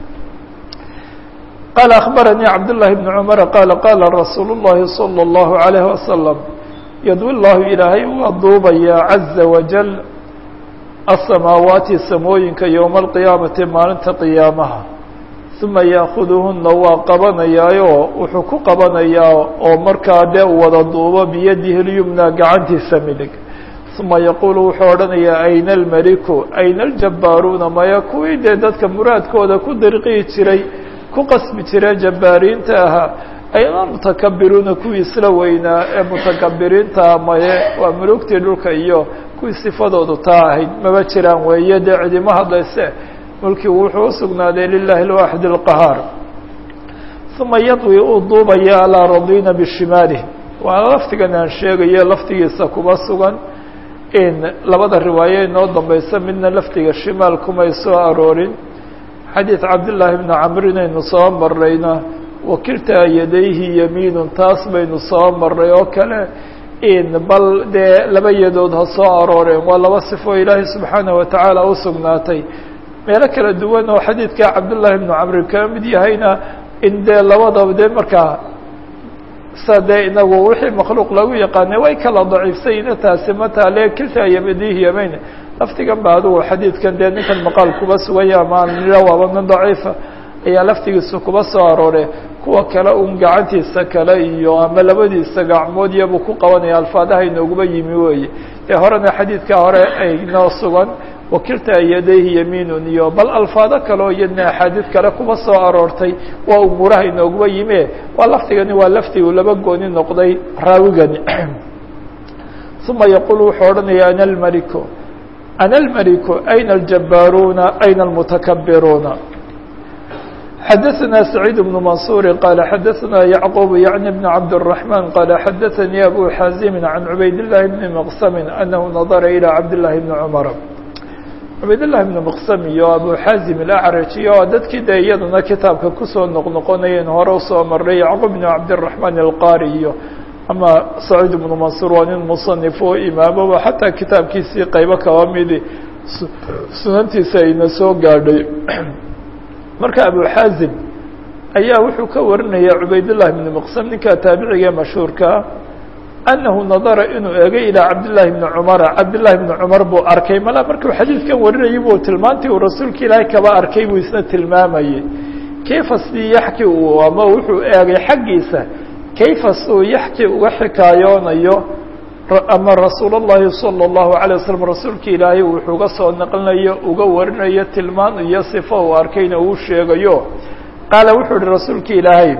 qaala akhbaranii cabdullahi bni cumara qaala qaala rasuulu llahi salى اllahu alayhi wasalam yadwi llahu ilaahay waa duubayaa caza wajal asamaawaati samooyinka yowma alqiyaamati maalinta qiyaamaha uma yaakuduhuna waa qabanayaayo wuxuu ku qabanayaa oo markaa dee u wada duubo biyadihi lyumna gacantiisa midig uma yaquulu wuxuu odhanayaa ayna almeliku ayna aljabbaaruuna maya kuwii dee dadka muraadkooda ku dirqii jiray ku qasbi jiree jabbaariinta ahaa ayna mutakabiruuna kuwii isla weynaa ee mutakabiriinta maye waa mulugtii dhulka iyo kuwii sifadoodu taa ahayd maba jiraan weeye dee cidima hadlayse mulkigu wuxuu usugnaaday lilahi alwaaxid alqahaar uma yadwi uu duubaya alaa radiina bishimaalih waa laftigan aan sheegayo laftigiisa kuma sugan in labada riwaaye inoo dambaysa midna laftiga shimaal kumay soo aroorin xadiid cabdillaahi bni camr inaynu soo marayna wakiltaa yadayhi yamiinun taas baynu soo maray oo kale in bal dee laba yadood ha soo arooreen waa laba sifo ilaahay subxaanaه watacaala u sugnaatay meelo kala duwan oo xadiidka cabdullahi bnu camri ka mid yahayna in dee labadaba dee markaa sa dee inagu wixii makhluuq lagu yaqaanay way kala daciifsayna taasi mataale kilta yamadihi yamayn laftigan ba adugu xadiidkan dee ninkan maqaal kuba sugaya ama nira waaba min daciifa ayaa laftigiisa kuba soo aroore kuwa kale un gacantiisa kale iyo ama labadiisa gacmood iyabuu ku qabanaya alfaadaha inooguba yimi weeye dee horena xadiidka hore ay noo sugan wakilta yadayhi yamiinun iyo bal alfaado kale oo iyadna axaadiid kale kuba soo aroortay waa umuuraha inooguba yime waa laftigani waa laftigu laba gooni noqday raawigani uma yaquul wuxuu odhanaya ana almaliku ana almaliku ayna aljabaaruuna ayna almutakabiruuna xadaثna سacيid بن maنصuر qال xadaثna yعqوب yعnي بن cabd الرحمن qال xadaثnي أbو xاazim عan عubayd اللahi بن مqسم أنhu نadra إلى cabd للahi بن cمر cubayd لlahi بن مqسم iyo abu xاazim الأعrج iyo dadkii de iyaduna kitaabka kusoo noqnoqonayeen hore usoo maray yعqوب بن cabdالرحمن الqاrي iyo ama سacيid بن maنصuر waa nin muصنif oo imaamaba xataa kitaabkiisii qaybo kaba midi sunantiisa ayna soo gaadhay marka abu xaazim ayaa wuxuu ka warinaya cubaydullahi bni maqsam ninka taabiciga ee mashhuurkaa annahu nadara inuu eegay ilaa cabdillaahi bni cumara cabdillaahi bni cumar buu arkay mala markuu xadiidkan warinayay buu tilmaantii uu rasuulka ilaahay kaba arkay buu isna tilmaamayey kayfa sidii yaxki uu ama wuxuu eegay xaggiisa kayfa siduu yaxki uga xikaayoonayo ama rasuul اllahi salى الlahu عalيه waslm rasuulka ilaahay wuxuu uga soo naqlinayo uga warinayo tilmaan iyo sifo uu arkayna uu sheegayo qaala wuxuu ihi rasuulka ilaahay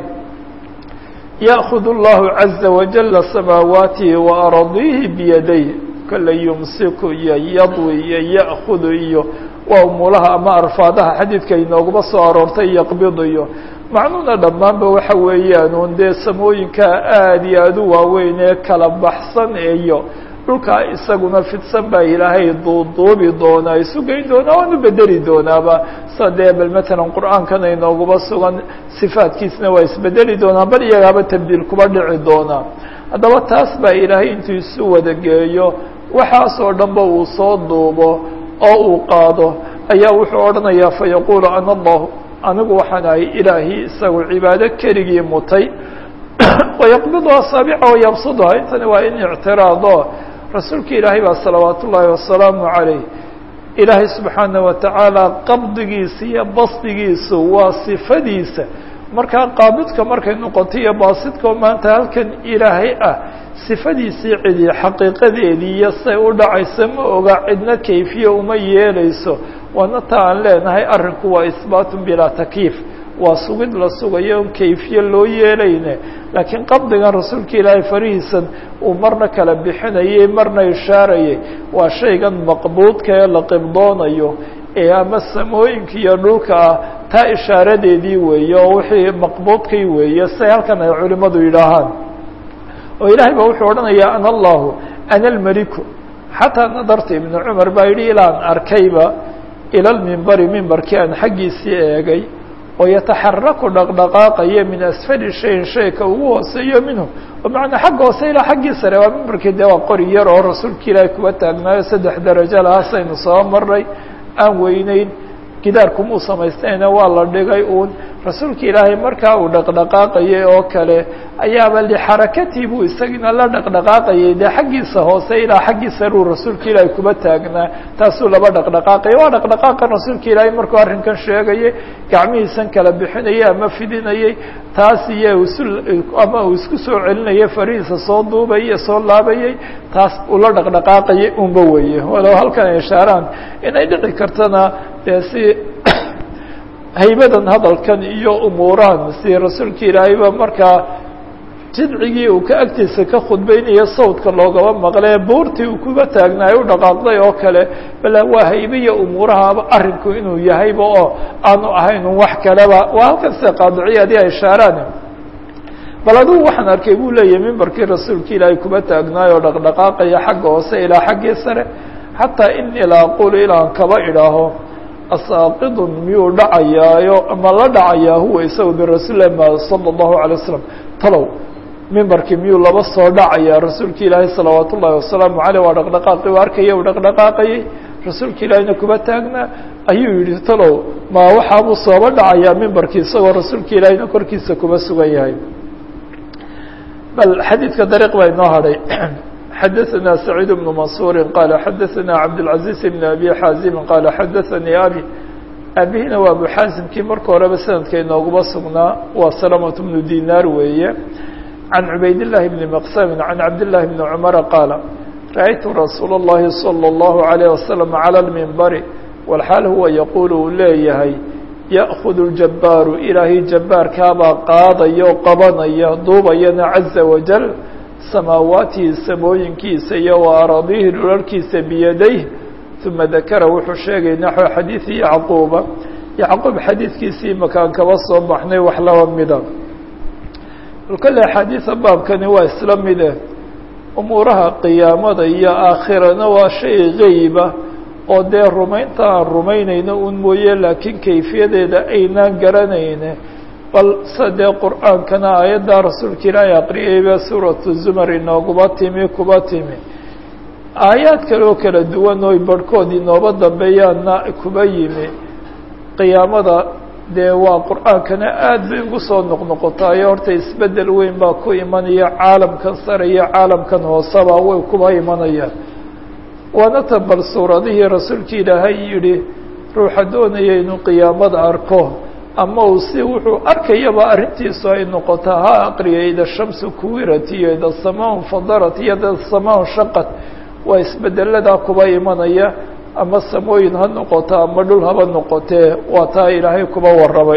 yأkhud اllahu عaزa wajala samaawaatihi وaaradihi biyaday kala yumsiku iyo yadwi iyo yأkudu iyo waa umulaha ama arfaadaha xadiidka inoogaba soo aroortay yaqbidu iyo macnuuna dhammaanba waxa weeyaan un dee samooyinka aada iyo aada u waaweyn ee kala baxsan iyo dhulkaa isaguna fidsan baa ilaahay duuduubi doonaa isu geyn doonaa waanu bedeli doonaaba sa dee bal matalan qur-aankan aynooguba sugan sifaadkiisna waa isbedeli doonaa bal iyagaaba tabdiil kuba dhici doonaa haddaba taas baa ilaahay intuu isu wada geeyo waxaasoo dhanba uu soo duubo oo uu qaado ayaa wuxuu odhanayaa fa yaquulu ana allahu anigu waxaan ahay ilaahii isagu cibaado keligii mutay wayaqbidu asaabica wayabsuduha intani waa in ictiraado rasuulka ilaahay baa salawaat ullaahi wasalaamu calayh ilaahay subxaana wa tacaala qabdigiisa iyo basdigiisu waa sifadiisa markaa qaabidka markay noqoto iyo baasidkao maanta halkan ilaahay ah sifadiisii cidi xaqiiqadeedii iyo say u dhacaysa ma oga cidna kayfiye uma yeelayso waana ta aan leenahay arrinku waa isbaatun bilaa takiif waa sugid la sugayo on kayfiye loo yeelayne laakiin qabdigan rasuulka ilaahay farihiisan uu marna kala bixinayay marna ishaarayay waa shaygan maqbuudka ee la qibdoonayo ee ama samooyinka iyo dhulka ah taa ishaaradeedii weeye oo wixii maqbuudkay weeye say halkan ay culimmadu yidhaahaan oo ilaahay baa wuxuu odhanayaa ana allahu ana almeliku xataa nadarta ibnu cumar baa yidhi ilaan arkayba ila lmimbari mimbarkii aan xaggiisii eegay oo yataxaraku dhaqdhaqaaqaya min asfali shayin shayka ugu hooseeyo minhu oo macnaa xagga hoose ilaa xaggii sare waa mimbarkii dee waa qori yar oo rasuulka ilaahay kuwa taagnaayo saddex darajo lahaasaynu soo maray aan weyneyn gidaarkumuu samaystayna waa la dhigay uun rasuulka ilaahay markaa uu dhaqdhaqaaqayay oo kale ayaaba lixarakatii buu isagina la dhaqdhaqaaqayay dee xaggiisa hoose ilaa xaggii saruu rasuulka ilaahay kuba taagnaa taasuu laba dhaqdhaqaaqaya waa dhaqdhaqaaqan rasuulka ilaahay markuu arrinkan sheegayay gacmihiisan kala bixinayay ama fidinayay taas iyo isu ama uu isku soo celinayay farihiisa soo duubayay soo laabayay taas ula dhaqdhaqaaqayay unba weeye walow halkan ay ishaaraan inay dhici kartana dee si haybadan hadalkan iyo umuurahan si rasuulka ilaahayba markaa jidcigii uu ka agtiisa ka khudbaynayo sawdka loogaba maqlee buurtii uu kuba taagnaay u dhaqaaqday oo kale bal waa haybiya umuurahaaba arrinku inuu yahayba oo aanu ahayn un wax kaleba waa halkan sida qaadiciyaadii ay ishaaraan bal adigu waxaan arkay buu leeyahay mimbarkii rasuulka ilaahay kuba taagnaay oo dhaqdhaqaaqaya xagga hoose ilaa xaggii sare xataa inii la aqulu ilaan kaba idhaaho asaaqidun miyuu dhacayaayo ama la dhacayaa huwa isagu birasuulilahi ma sala allahu alay wasalam talow mimbarkii miyuu laba soo dhacaya rasuulka ilaahay salawaat ullaahi wasalaamu caleyh waa dhaqdhaqaaqi u arkaya u dhaqdhaqaaqayay rasuulka ilaahayna kuba taagnaa ayuu yihi talow ma waxaabuu sooba dhacayaa mimbarkii isagoo rasuulka ilaahayna korkiisa kuba sugan yahay bal xadiidka dariiq baa inoo hadhay xadaثna سacيid بن maنصuuri qala xadaثna cabdالعaزيز بn abi xaazimi qala xadaثanii abi abihina waa abu xaasimkii marka horeba sanadka inooguma sugnaa waa salamaة bnu dinaar weeye can cubayd الlahi bni mqsami can cabdالlahi bni cmara qaala raأytu rasuul الlahi slى الlahu عalيه waslم calى اlmimbari walxaal huwa yaquul uu leeyahay yأkhud اljabaaru ilaahay jabaarkaabaa qaadaya o qabanaya duubayana caزa wajل samaawaatihi samooyinkiisa iyo wa araadihi dhularkiisa biyadayh uma dakara wuxuu sheegay naxو xadiiثi yacquuba yacquub xadiidkiisii makaan kaba soo baxnay wax laba mida kale axaadiida baabkani waa isla mide umuuraha qiyaamada iyo aakhirana waa shay geyba oo dee rumaynta aan rumaynayno un mooye laakiin kayfiyadeeda aynaan garanayne bal sa dee qur'aankana aayaddaa rasuulka ilaahay aqriyayba suuratu zumar inooguma timi kuba timi aayaad kale oo kala duwan oy barhkood inooba dambeeyaana kuba yimi qiyaamada dee waa qur'aankana aad bay ugu soo noqnoqotaayo horta isbeddel weyn baa ku imanaya caalamkan sare iyo caalamkan hooseba way kuba imanayaan waana ta bal suuradihii rasuulka ilaahay yihi ruuxa doonaya inuu qiyaamada arko ama uu si wuxuu arkayaba arrintiisu ay noqotaa ha aqriya ida shamsu kuwirat iyo ida samaa fadarat iyo ida samaa shaqat waa isbedeladaa kuba imanaya ama samooyin ha noqoto ama dhul haba noqotee waa taa ilaahay kuba warramay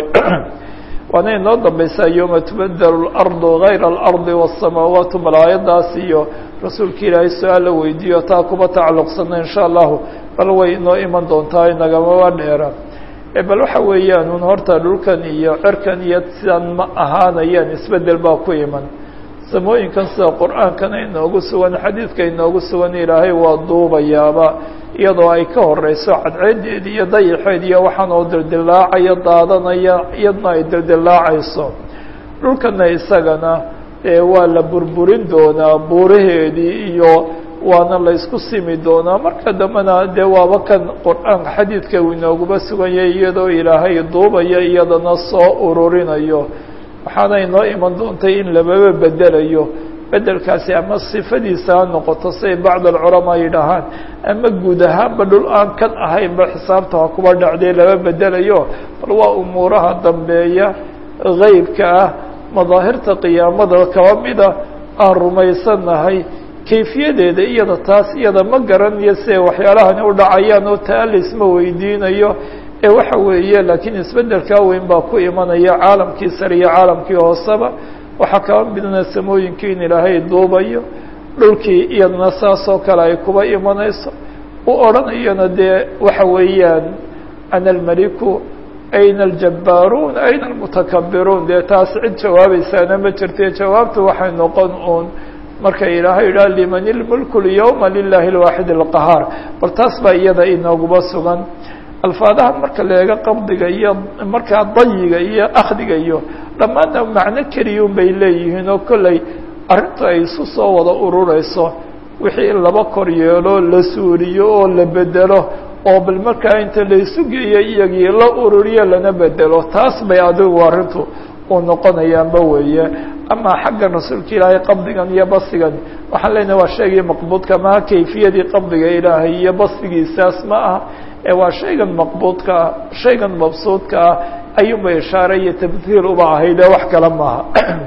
waana inoo dambaysaa yowma tubadelu اlardu gayra اlardi wالsamaawaatu bal aayaddaas iyo rasuulka ilaahay su-aal la weydiiyo taa kuba tacalluqsana in sha allahu bal way inoo iman doontaa inagamaba dheera bal waxa weeyaan un horta dhulkan iyo cerkan iyo sidaan ma ahaanayaan isbedel baa ku iman samooyinkan sida qur-aankana inoogu sugan xadiidka inoogu sugan ilaahay waa duubayaaba iyadoo ay ka horeyso cadceedeed iyo dayaxeed iyo waxaan oo dildilaacaya daadanaya iyadna ay dildilaacayso dhulkana isagana waa la burburin doonaa buuraheedii iyo waana la isku simi doonaa marka dambena dee waaba kan qur-aanka xadiidka uu inooguma sugan yahay iyadoo ilaahay duubaya iyadana soo ururinayo waxaana inoo iman doontay in lababa bedelayo bedelkaasi ama sifadiisa ha noqoto siay bacd alculamaa yidhaahaan ama guud ahaanba dhul aan kan ahaynba xisaabta ha kuba dhacdee laba bedelayo bal waa umuuraha dambeeya geybka ah madaahirta qiyaamada kaba mida aan rumaysanahay kayfiyadeeda iyada taas iyada ma garanayo siay waxyaalahani u dhacayaan oo taa laisma weydiinayo ee waxa weeye laakiin isbedelkaa weyn baa ku imanaya caalamkii sare iyo caalamkii hooseba waxaa kaba midna samooyinkii in ilaahay duubayo dhulkii iyadana saas oo kale ay kuba imanayso u odhanayana dee waxa weeyaan ana almaliku ayna aljabaaruun ayna almutakabiruun dee taas cid jawaabaysaana ma jirte jawaabtu waxay noqon uun marka ilaahay idhaha liman ilmulku lyawma lilahi lwaaxid alqahaar bal taas baa iyada inooguba sugan alfaadaha marka la eego qabdiga iyo markaa dayiga iyo akhdiga iyo dhammaanna macno keliyun bay leeyihiin oo kolley arrintu ay isu soo wada urureyso wixii in laba kor yeelo la suuriyo oo la bedelo oo bal markaa inta laysu geeyo iyagii la ururiyo lana bedelo taas bay adigu arrintu uu noqonayaanba weeye ama xaggan rasuulka ilaahay qabdigan iyo basigan waxaan leenahay waa shaygii maqbuudka maha kayfiyadii qabdiga ilaahay iyo basigiisaas ma aha ee waa shaygan maqbuudka ah shaygan mabsuudka ah ayuunba ishaare iyo tamhiil uba ahayd ee wax kale maaha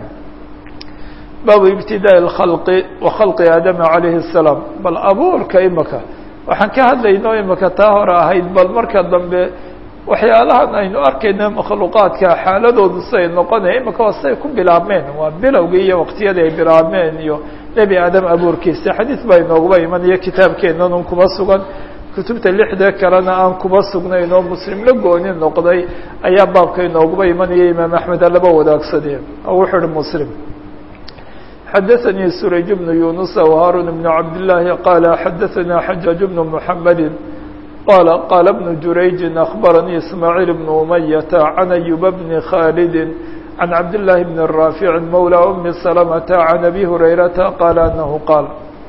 baabu ibtidaa اkhalqi wa khalqi aadama calayhi الsalaam bal abuurka imaka waxaan ka hadlayno imaka taa hore ahayd bal marka dambe waxyaalahan aynu arkayno makhluuqaadka xaaladoodu siay noqonaya imaka waa siay ku bilaabmeen waa bilowgii iyo waqtiyadii ay bilaabmeen iyo nebi aadam abuurkiisa xadiid baa inooguba imanaya kitaabkeennan un kuma sugan kutubta lixda kalena aan kuba sugnayn oo muslim la gooni noqday ayaa baabka inooguba imanaya imaam axmed alaba wadaagsadee wuxuu uhi muslim xadaثnي surayj بن yuنuس وhاrون بن cabd اللahi qال xadaثna xajاaج بن محamedi qال qاla بن jurayج أخbarnي ismاعيل بن أمyة عن أyuب بن khاld عن cabd للahi بن رافع mولى أmi سلمة عن أbي هurayرaةa qال أنه qاal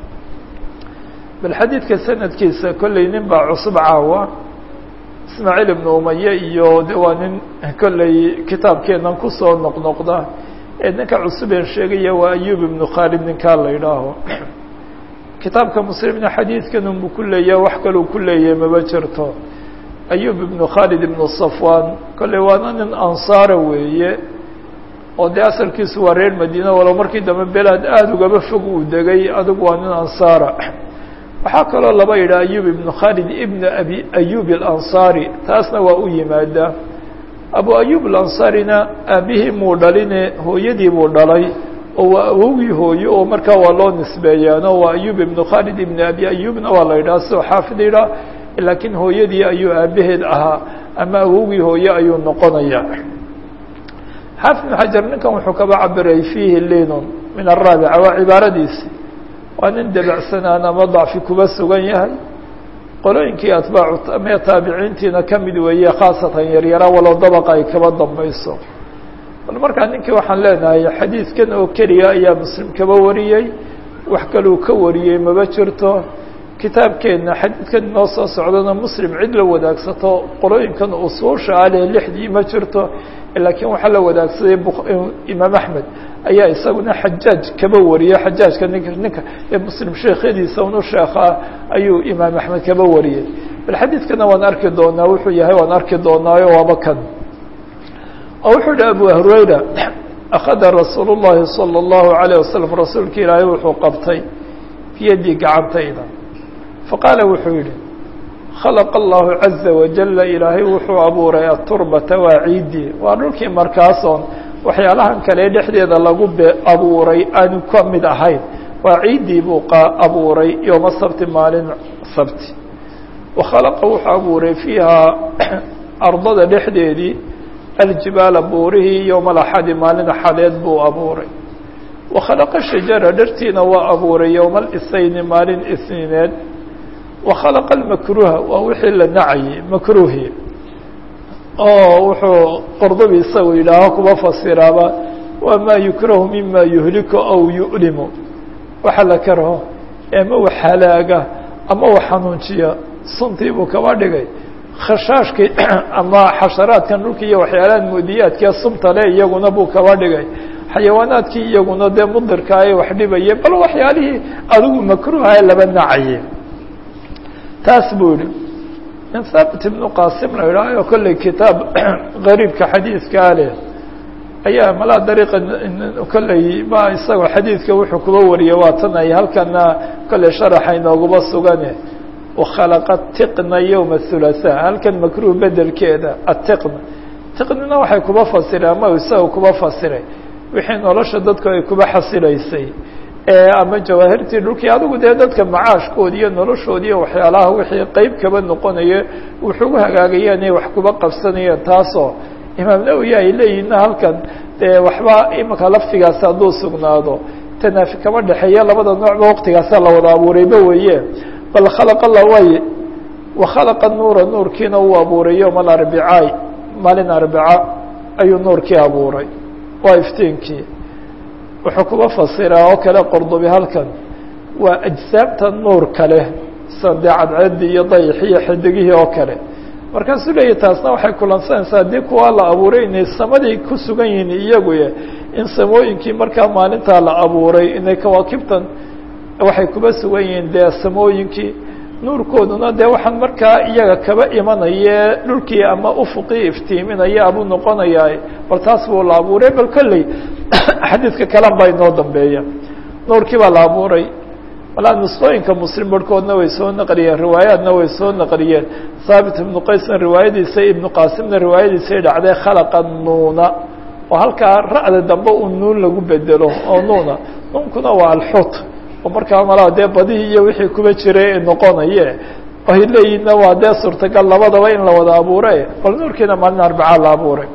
bal xadiidka sanadkiisa kolley nin baa cusub caawa ismaaعيل iبن umaye iyo de waa nin kolley kitaabkeenan kusoo noqnoqda ee ninka cusubeen sheegaya waa أyub iبن khaalid ninkaa la idhaaho kitaabka mslimna xadiidkan unbu ku leeyaha wax kaluu ku leeyahay maba jirto ayub ibnu khaalid ibnu safwan kolley waana nin ansaara weeye oo dee asalkiisu waa reer madiina walow markii dambe belaad aada ugaba fog uu degay adigu waa nin ansaara waxaa kaloo laba yidhaha ayub ibnu khaalid ibn abi ayub alansaari taasna waa u yimaadaa abu ayub alansaarina aabihii muu dhaline hooyadii buu dhalay oo waa awowgii hooyo oo markaa waa loo nisbeeyaano waa ayub ibnu khaalid ibn abi ayubna waa la yidhaha sidoo xaafid yidhaha laakiin hooyadii ayuu aabaheed ahaa ama awowgii hooye ayuu noqonaya xaafid ibn xajar ninkan wuxuu kaba cabiray fiihi linun min araabica waa cibaaradiisi waa nin debacsanaan ama dacfi kuba sugan yahay qolooyinkii atbaacu ama taabiciintiina kamid weeye khaasatan yaryara walow dabaqa ay kaba dambayso bal markaa ninkii waxaan leenahay xadiidkan oo keliya ayaa muslim kaba wariyey wax kaluu ka wariyey maba jirto kitaabkeenna xadiidkan inoo soo socdana muslim cid la wadaagsato qolooyinkan usuusha aleh lixdii ma jirto laakiin waxaa la wadaagsaday imaam axmed ayaa isaguna xajaaj kaba wariyey xajaajka ninka ninka ee muslim sheekhadiisa unu sheekhaa ayuu imaam axmed kaba wariyey bal xadiidkana waan arki doonaa wuxuu yahay waan arki doonaayo waaba kan oo wuxuu yihi abu hurayra akhada rasuul الlahi salى الlahu عalيه wasalam rasuulka ilaahay wuxuu qabtay biyadii gacantayda faqaala wuxuu yihi khalaqa allahu caza wajala ilaahay wuxuu abuuray aturbata waa ciiddii waa dhulkii markaasoon waxyaalahan kale dhexdeeda lagu be abuuray aanu ka mid ahayn waa ciiddii buu abuuray yooma sabti maalin sabti wakhalaqa wuxuu abuuray fiihaa ardada dhexdeedii aljibaala buurihii yowma alaxadi maalin axadeed buu abuuray wakhalaqa shajara dhartiina waa abuuray yowma alisayni maalin isniineed wakhalaqa almakruha waa wixii la nacayay makruhi oo wuxuu qordobi isagu yidhaaho kuba fasiraaba waa maa yukrahu mima yuhliku aw yu'limu waxa la karho ama wax halaaga ama wax xanuunjiya suntii buu kaba dhigay khashaashkii ama xasharaadkan dhulka iyo waxyaalahan mudiyaadkee sumta le iyaguna buu kaba dhigay xayawaanaadkii iyaguna dee mudirka ay wax dhibaye bal waxyaalihii adigu makruuha ee laba nacaye taas buu yihi in thaabit ibnu qasim la idhaaho kolley kitaab gariibka xadiidkaa leh ayaa malaa dariiqa kolley ma isagoo xadiidka wuxuu kuba wariyey waa tan ay halkana kolley sharaxa inooguma sugane wakhalaqa tiqna yowma hulasa halkan makruh bedelkeeda atiqna tiqnina waxay kuba fasireen ama isaga kuba fasiray wixii nolosha dadku ay kuba xasilaysay ama jawaahirtii dhulkii adigu dee dadka macaashkoodi iyo noloshoodi iyo waxyaalaha wixii qeyb kaba noqonaya wuxugu hagaagaya inay wax kuba qabsanayeen taasoo imaam nawowi ay leeyihinna halkan dee waxba imika laftigaasi hadduu sugnaado tanaafi kama dhexeeya labada noocba waqtigaasa la wada abuurayba weeye bal khalaqa la way wakhalaqa nuura nuurkiina uu abuuray yowma alarbicaay maalin arbica ayuu nuurkii abuuray waa iftiinkii wuxuu kuba fasiraa oo kale qordobi halkan waa ajsaabta nuur kale sade cadceedii iyo dayixi iyo xidigihii oo kale markaasuu leeyahy taasna waxay kulansanaysaa haddii kuwaa la abuuray inay samadii ku sugan yihiin iyaguye in samooyinkii markaa maalintaa la abuuray inay kawaakibtan waxay kuba sugan yihiin dee samooyinkii nuurkooduna dee waxaan markaa iyaga kaba imanaye dhulkii ama ufuqii iftiiminaya abuu noqonayaa bal taas buu la abuuray bal kolley xadiidka kalan baa inoo dambeeya nuurkii baa la abuuray malaa nusqooyinka muslim barhkoodna way soo naqliyeen riwaayaadna way soo naqliyeen haabit ibnu qaysna riwaayadiisa ibnu qaasimna riwaayadiisay dhacday khalaqa nuuna oo halkaa ra'da dambe uu nuun lagu bedelo oo nuuna nuunkuna waa alxut oo markaa malaa dee badihii iyo wixii kuba jiray ee noqonaye ay leeyihinna waa dee suurtagal labadaba in la wada abuure bal nuurkiina maalin arbacaa la abuuray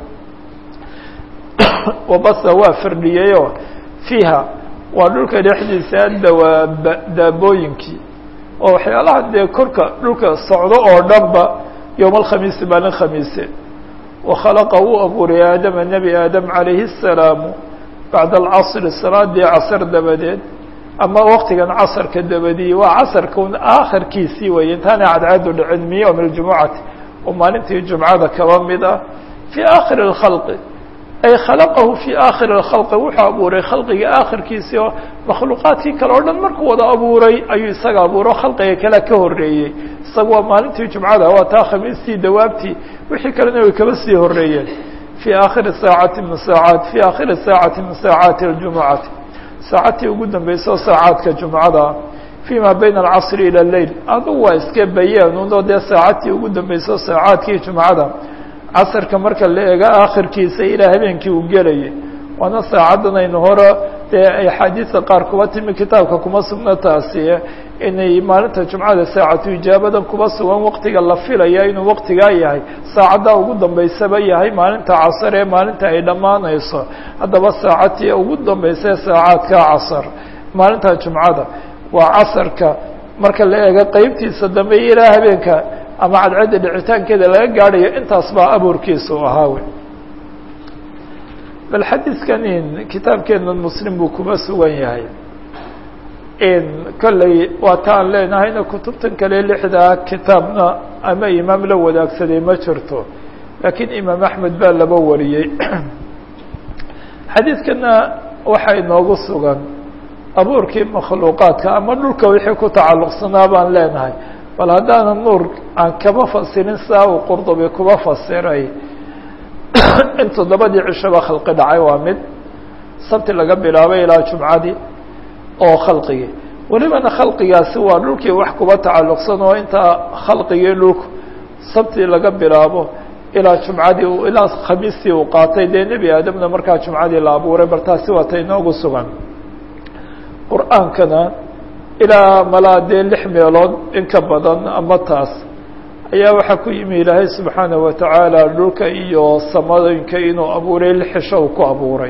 wabasa waa firdhiyeyoo fiiha waa dhulka dhexdiisa dawaaba daabooyinkii oo waxyaalaha dee korka dhulka socdo oo dhanba yowma alkhamiisi maalin khamiise wakhalaqa uu abuuray aadama nebi aadam calayhi الsalaamu bacda alcasri salaadii casr dabadeed ama waqtigan casrka dabadii waa casrka un aakhirkiisii weeye intaana cadcaadu dhicin min ywmi اljumucati oo maalintii jumcada kaba mid ah fii aakhiri اkhalqi ay khalaqahu fii aakhiri اkhalqi wuxuu abuuray khalqiga aakhirkiisii oo makhluuqaadkii kale oo dhan markuu wada abuuray ayuu isaga abuuro khalqiga kale ka horeeyey isaga waa maalintii jumcada waa taa khamiistii dawaabtii wixii kalena way kaba sii horeeyeen fii aakhiri saacati min saacaat fii aakhiri saacati min saacaati اljumucati saacadtii ugu dambeysao saacaadka jumcada fii ma bayna alcasri ila leyl adugu waa iska bayaanuno dee saacadtii ugu dambeysao saacaadkii jumcada casarka marka la eego aakhirkiisa ilaa habeenkii uu gelayay waana saacaddan aynu hore dee ay axaadiista qaar kuba timi kitaabka kuma sugna taasi inay maalinta jumcada saacatu ijaabadan kuba sugan waqtiga la filaya inuu waqtigaa yahay saacaddaa ugu dambeysaba yahay maalinta casar ee maalinta ay dhammaanayso haddaba saacadtii ugu dambaysa ee saacaadka casar maalinta jumcada waa casarka marka la eego qeybtiisa dambe ilaa habeenka ama cadcadda dhicitaankeeda laga gaadhayo intaas baa abuurkiisa u ahaawe bal xadiidkan in kitaabkeenan muslim buu kuba sugan yahay in kolley waa ta aan leenahayna kutubtan kale lixdaa kitaabna ama imaam la wadaagsaday ma jirto laakiin imaam axmed baa laba wariyey xadiidkana waxaa inoogu sugan abuurkii makhluuqaadka ama dhulka wixii ku tacalluqsanaa baan leenahay bal haddaanan nuur aan kaba fasirin saa uu qurdubi kuba fasiray in toddobadii cishaba khalqi dhacay waa mid sabti laga bilaabay ilaa jumcadii oo khalqigii welibana khalqigaasi waa dhulkii wax kuba tacalluqsan oo intaa khalqigii dhulku sabti laga bilaabo ilaa jumcadii ilaa khamiistii uu qaatay dee nebi aadamna markaa jumcadii la abuuray bal taasi waa ta inoogu sugan qur-aankana ilaa malaa dee lix meelood in ka badan ama taas ayaa waxaa ku yimi ilaahay subxaanaه watacaala dhulka iyo samadooyinka inuu abuuray lixisho uu ku abuuray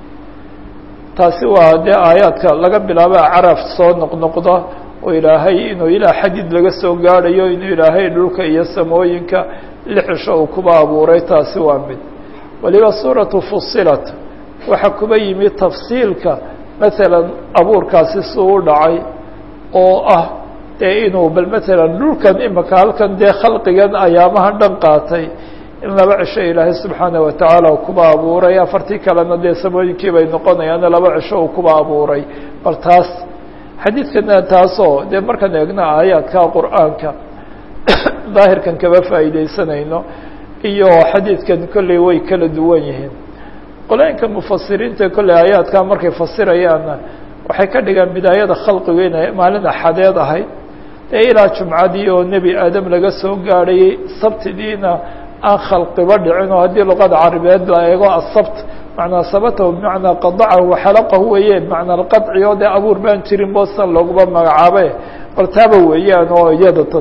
taasi waa dee aayaadka laga bilaabo caraf soo noqnoqda oo ilaahay inuu ilaa xadid laga soo gaadhayo inuu ilaahay dhulka iyo samooyinka lixisho uu kuba abuuray taasi waa mid waliba suuratu fusilat waxaa kuba yimi tafsiilka masalan abuurkaasi suu u dhacay oo ah dee inuu bal masalan dhulkan imaka halkan dee khalqigan ayaamaha dhan qaatay in laba cisho ilaahay subxaana watacaala uu kuba abuuray afartii kalena dee samooyinkii bay noqonayaana laba cisho uu kuba abuuray bal taas xadiidkana taasoo dee markaan eegno aayaadka qur-aanka daahirkan kaba faa'iideysanayno iyo xadiidkan kolley way kala duwan yihiin qolooyinka mufasiriinta kolley aayaadka markay fasirayaanna waxay ka dhigaan bidaayada khalqigu inay maalin axadeed ahayd dee ilaa jumcadii oo nebi aadam laga soo gaadhayay sabtidiina aan khalqiba dhicin oo haddii luqada carabeed la eego asabt macnaa sabatahu bimacnaa qadacahu waxalaqahu weeye bimacnaa alqadci oo dee abuur baan jirin boosan looguba magacaabe bal taaba weeyaan oo iyada tan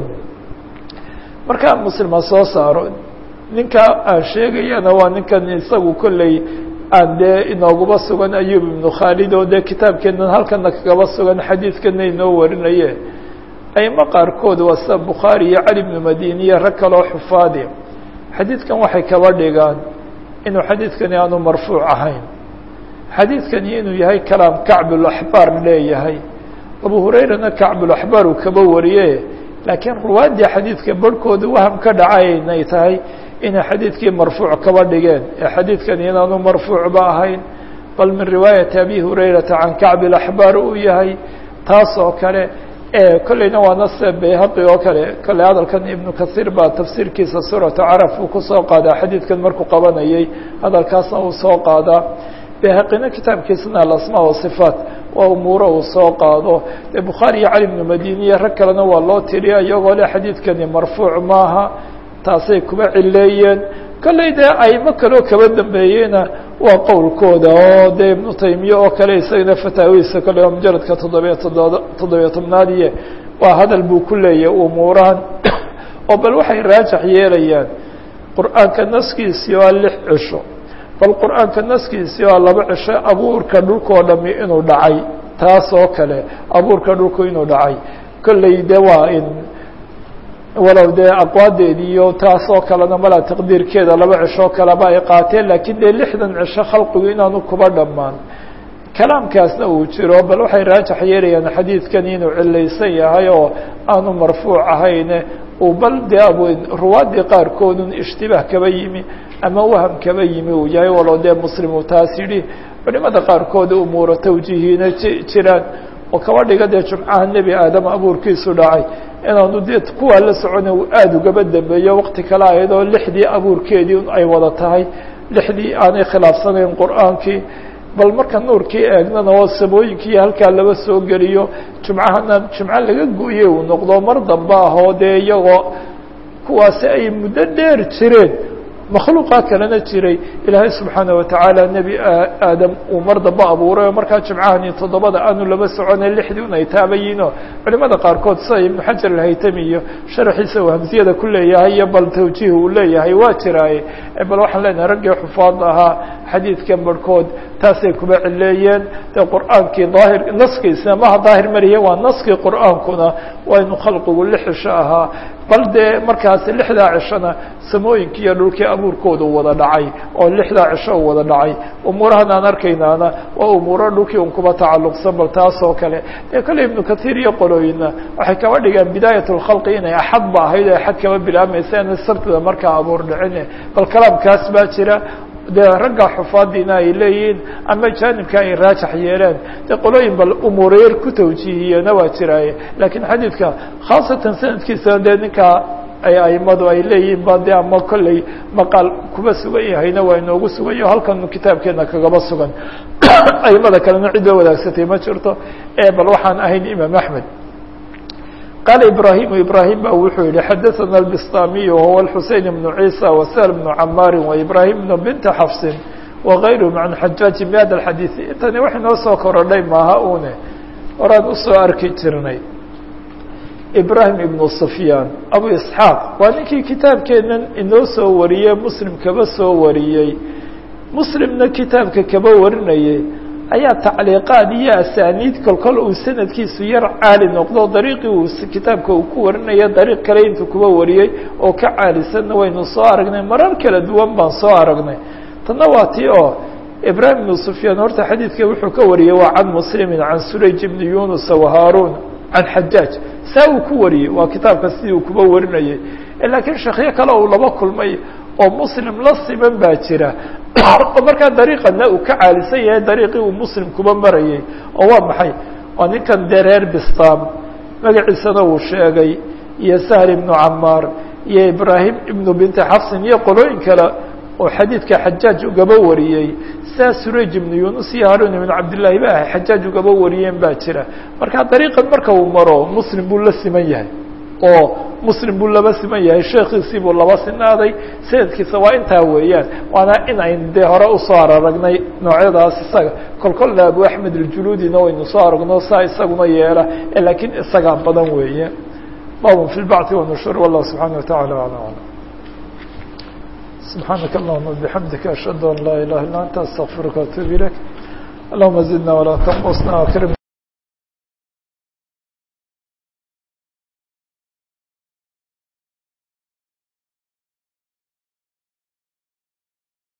markaa muslima soo saaro ninka aan sheegayana waa ninkan isagu kolley aan dee inooguba sugan ayub ibnu khaalid oo dee kitaabkeenan halkana kagaba sugan xadiidkana inoo warinaye aymo qaarkood waa sida bukhaari iyo cali bnu madiniye rag kaloo xufaadi xadiidkan waxay kaba dhigaan inuu xadiidkani aanu marfuuc ahayn xadiidkani inuu yahay kalaam kacbulaxbaar leeyahay abu hurayrana kacbulaxbaar uu kaba wariye laakiin ruwaaddii xadiidka barhkooda waham ka dhacay inay tahay inay xadiidkii marfuuc kaba dhigeen ee xadiidkani inaanu marfuucba ahayn bal min riwaayati abi hurayrata can kacbi laxbaar uu yahay taas oo kale kolleyna waa nase bayhaqi oo kale kolley hadalkan ibnu kasiir baa tafsiirkiisa suuratu caraf uu kusoo qaadaa xadiidkan markuu qabanayay hadalkaasna uu soo qaadaa bayhaqina kitaabkiisana alasmaa wasifaat waa umuuro uu soo qaado dee bukhaari iyo cali bnu madiniye rag kalena waa loo tiriya iyagoo le xadiidkani marfuuc maaha taasay kuba cileeyeen kolley dee aimo kaloo kaba dambeeyeyna waa qowlkooda oo dee ibnu taymiye oo kale isagana fataawihiisa kolley waa mujaradka toddobiya toddoba toddobiya tobnaadiye waa hadal buu ku leeyahy umuurahan oo bal waxay raajax yeelayaan qur-aanka naskiisii waa lix cisho bal qur-aanka naskiisii waa laba cisho abuurka dhulkoo dhami inuu dhacay taas oo kale abuurka dhulku inuu dhacay kolley de waa in walow dee aqwaadeedi iyo taasoo kalena malaa taqdiirkeeda laba cishoo kaleba ay qaateen laakiin dee lixdan cisho khalqigu inaanu kuba dhammaan kalaamkaasna uu jiro bal waxay raajax yeelayaan xadiidkan inuu cilaysan yahay oo aanu marfuuc ahayne uu bal dee ab ruwaadii qaarkoodun ishtibaah kaba yimi ama waham kaba yimi uu yahay walow dee muslim uu taas yidhi culimada qaarkood umuura tawjiihiina jiraan oo kaba dhiga dee jumcaha nebi aadam abuurkiisu dhacay inaanu dee kuwaa la socona uu aada ugaba dambeeyo waqti kale ahayd oo lixdii abuurkeedii ay wada tahay lixdii aanay khilaafsanayn qur-aankii bal marka nuurkii eegnana oo samooyinkii halkaa laba soo geliyo jumcahana jumco laga go-ye uu noqdo mar dambe ah oo dee iyagoo kuwaasi ay muddo dheer jireen makhluuqa kalena jiray ilaahay subxaana watacaala nebi aadam uu mar dambe abuuray oo markaa jimcahani toddobada aanu laba soconay lixdii un ay taabayiinoo culimada qaarkood sida ibnu xajar alhaytami iyo sharaxiisa uu hamsiyada ku leeyahay iyo bal tawjiih uu leeyahay waa jiraaye bal waxaan leenahay raggii xufaad ahaa xadiidkan barhkood taasay kuba cileeyeen dee qur'aankii daahir naskiisna maha daahir mariye waa naskii qur'aankuna waa inu khalqigu lix cisho ahaa bal dee markaasi lixdaa cishona samooyinkii iyo dhulkii abuurkooda wada dhacay oo lixdaa cisho u wada dhacay umuurahan aan arkaynaana waa umuuro dhulkii un kuba tacalluqsan bal taas oo kale dee kale ibnu kathiir iyo qolooyina waxay kaba dhigaan bidaayat lkhalqi inay axad ba ahayd oo axad kaba bilaabmaysa ina sabtida markaa abuur dhicine bal kalaamkaas baa jira dee ragga xufaadiina ay leeyihiin ama jaanibka ay raajax yeeleen dee qolooyin bal umuureer ku tawjiihiyena waa jiraaye laakiin xadiidka khaasatan sanadkiisana dee ninkaa ay aimadu ay leeyihiin ba de ama kolley maqaal kuba sugan yahayna waa inoogu sugan yaho halkan kitaabkeena kagaba sugan aimada kalena cid loo wadaagsatay ma jirto ee bal waxaan ahayn imaam axmed qال إبراهيم إبراهيم ba wuxuu yihi xdثna البsطاmiي وهو الحuسين بن عيسى وسهل بن عmاr وإبراهيم بن بنت xفص وغayرهم عن xajاaج بhda الحadيث intani wax inoo soo korodhay maaha une horaan usoo arki jirnay إبراهيم بن سفyاn أبو إسحاaq waa ninkii kitaabkeenan inoo soo wariyey mslim kaba soo wariyey mslimna kitaabka kaba warinayay ayaa tacliiqaad iyo asaaniid kolkol uu sanadkiisu yar caali noqdo dariiqii uu kitaabka uu ku warinaya dariiq kale intuu kuba wariyey oo ka caalisanna waynu soo aragnay marar kala duwan baan soo aragnay tanna waa tii oo ibraahim ibnu sufyaan horta xadiidka wuxuu ka wariyey waa can muslimin can surayj ibni yunusa wahaarun can xajaaj saa uu ku wariyey waa kitaabka sidii uu kuba warinayay laakiin sheekyo kale uu laba kulmay oo muslim la siman baa jira oo markaa dariiqana uu ka caalisan yahay dariiqii uu muslim kuba marayay oo waa maxay waa ninkan dee reer bistam magaciisana uu sheegay iyo sahl ibnu camaar iyo ibraahim ibnu binti xafsin iyo qolooyin kale oo xadiidka xajaaj ugaba wariyey saa suraj ibnu yunus iyo haarun ibnu cabdillaahi ba ahay xajaaj ugaba wariyeen baa jira marka dariiqan marka uu maro muslim buu la siman yahay oo muslim buu laba siman yahay sheekiisii buu laba sinaaday sanadkiisa waa intaa weeyaan waana in ayn dee hore usoo araragnay noocyadaas isaga kolkolna abu axmed aljuluudina waynu soo aragno saa isaguna yeela laakiin isagaa badan weeye babun fi lbacthi wanushur wallah subxaana watacala ala alam subxaanaka allahuma bixamdika ashhadu an laa ilaha illa anta astaqfiruka atub ilayk allahuma zidna walaa tanqusna akrimna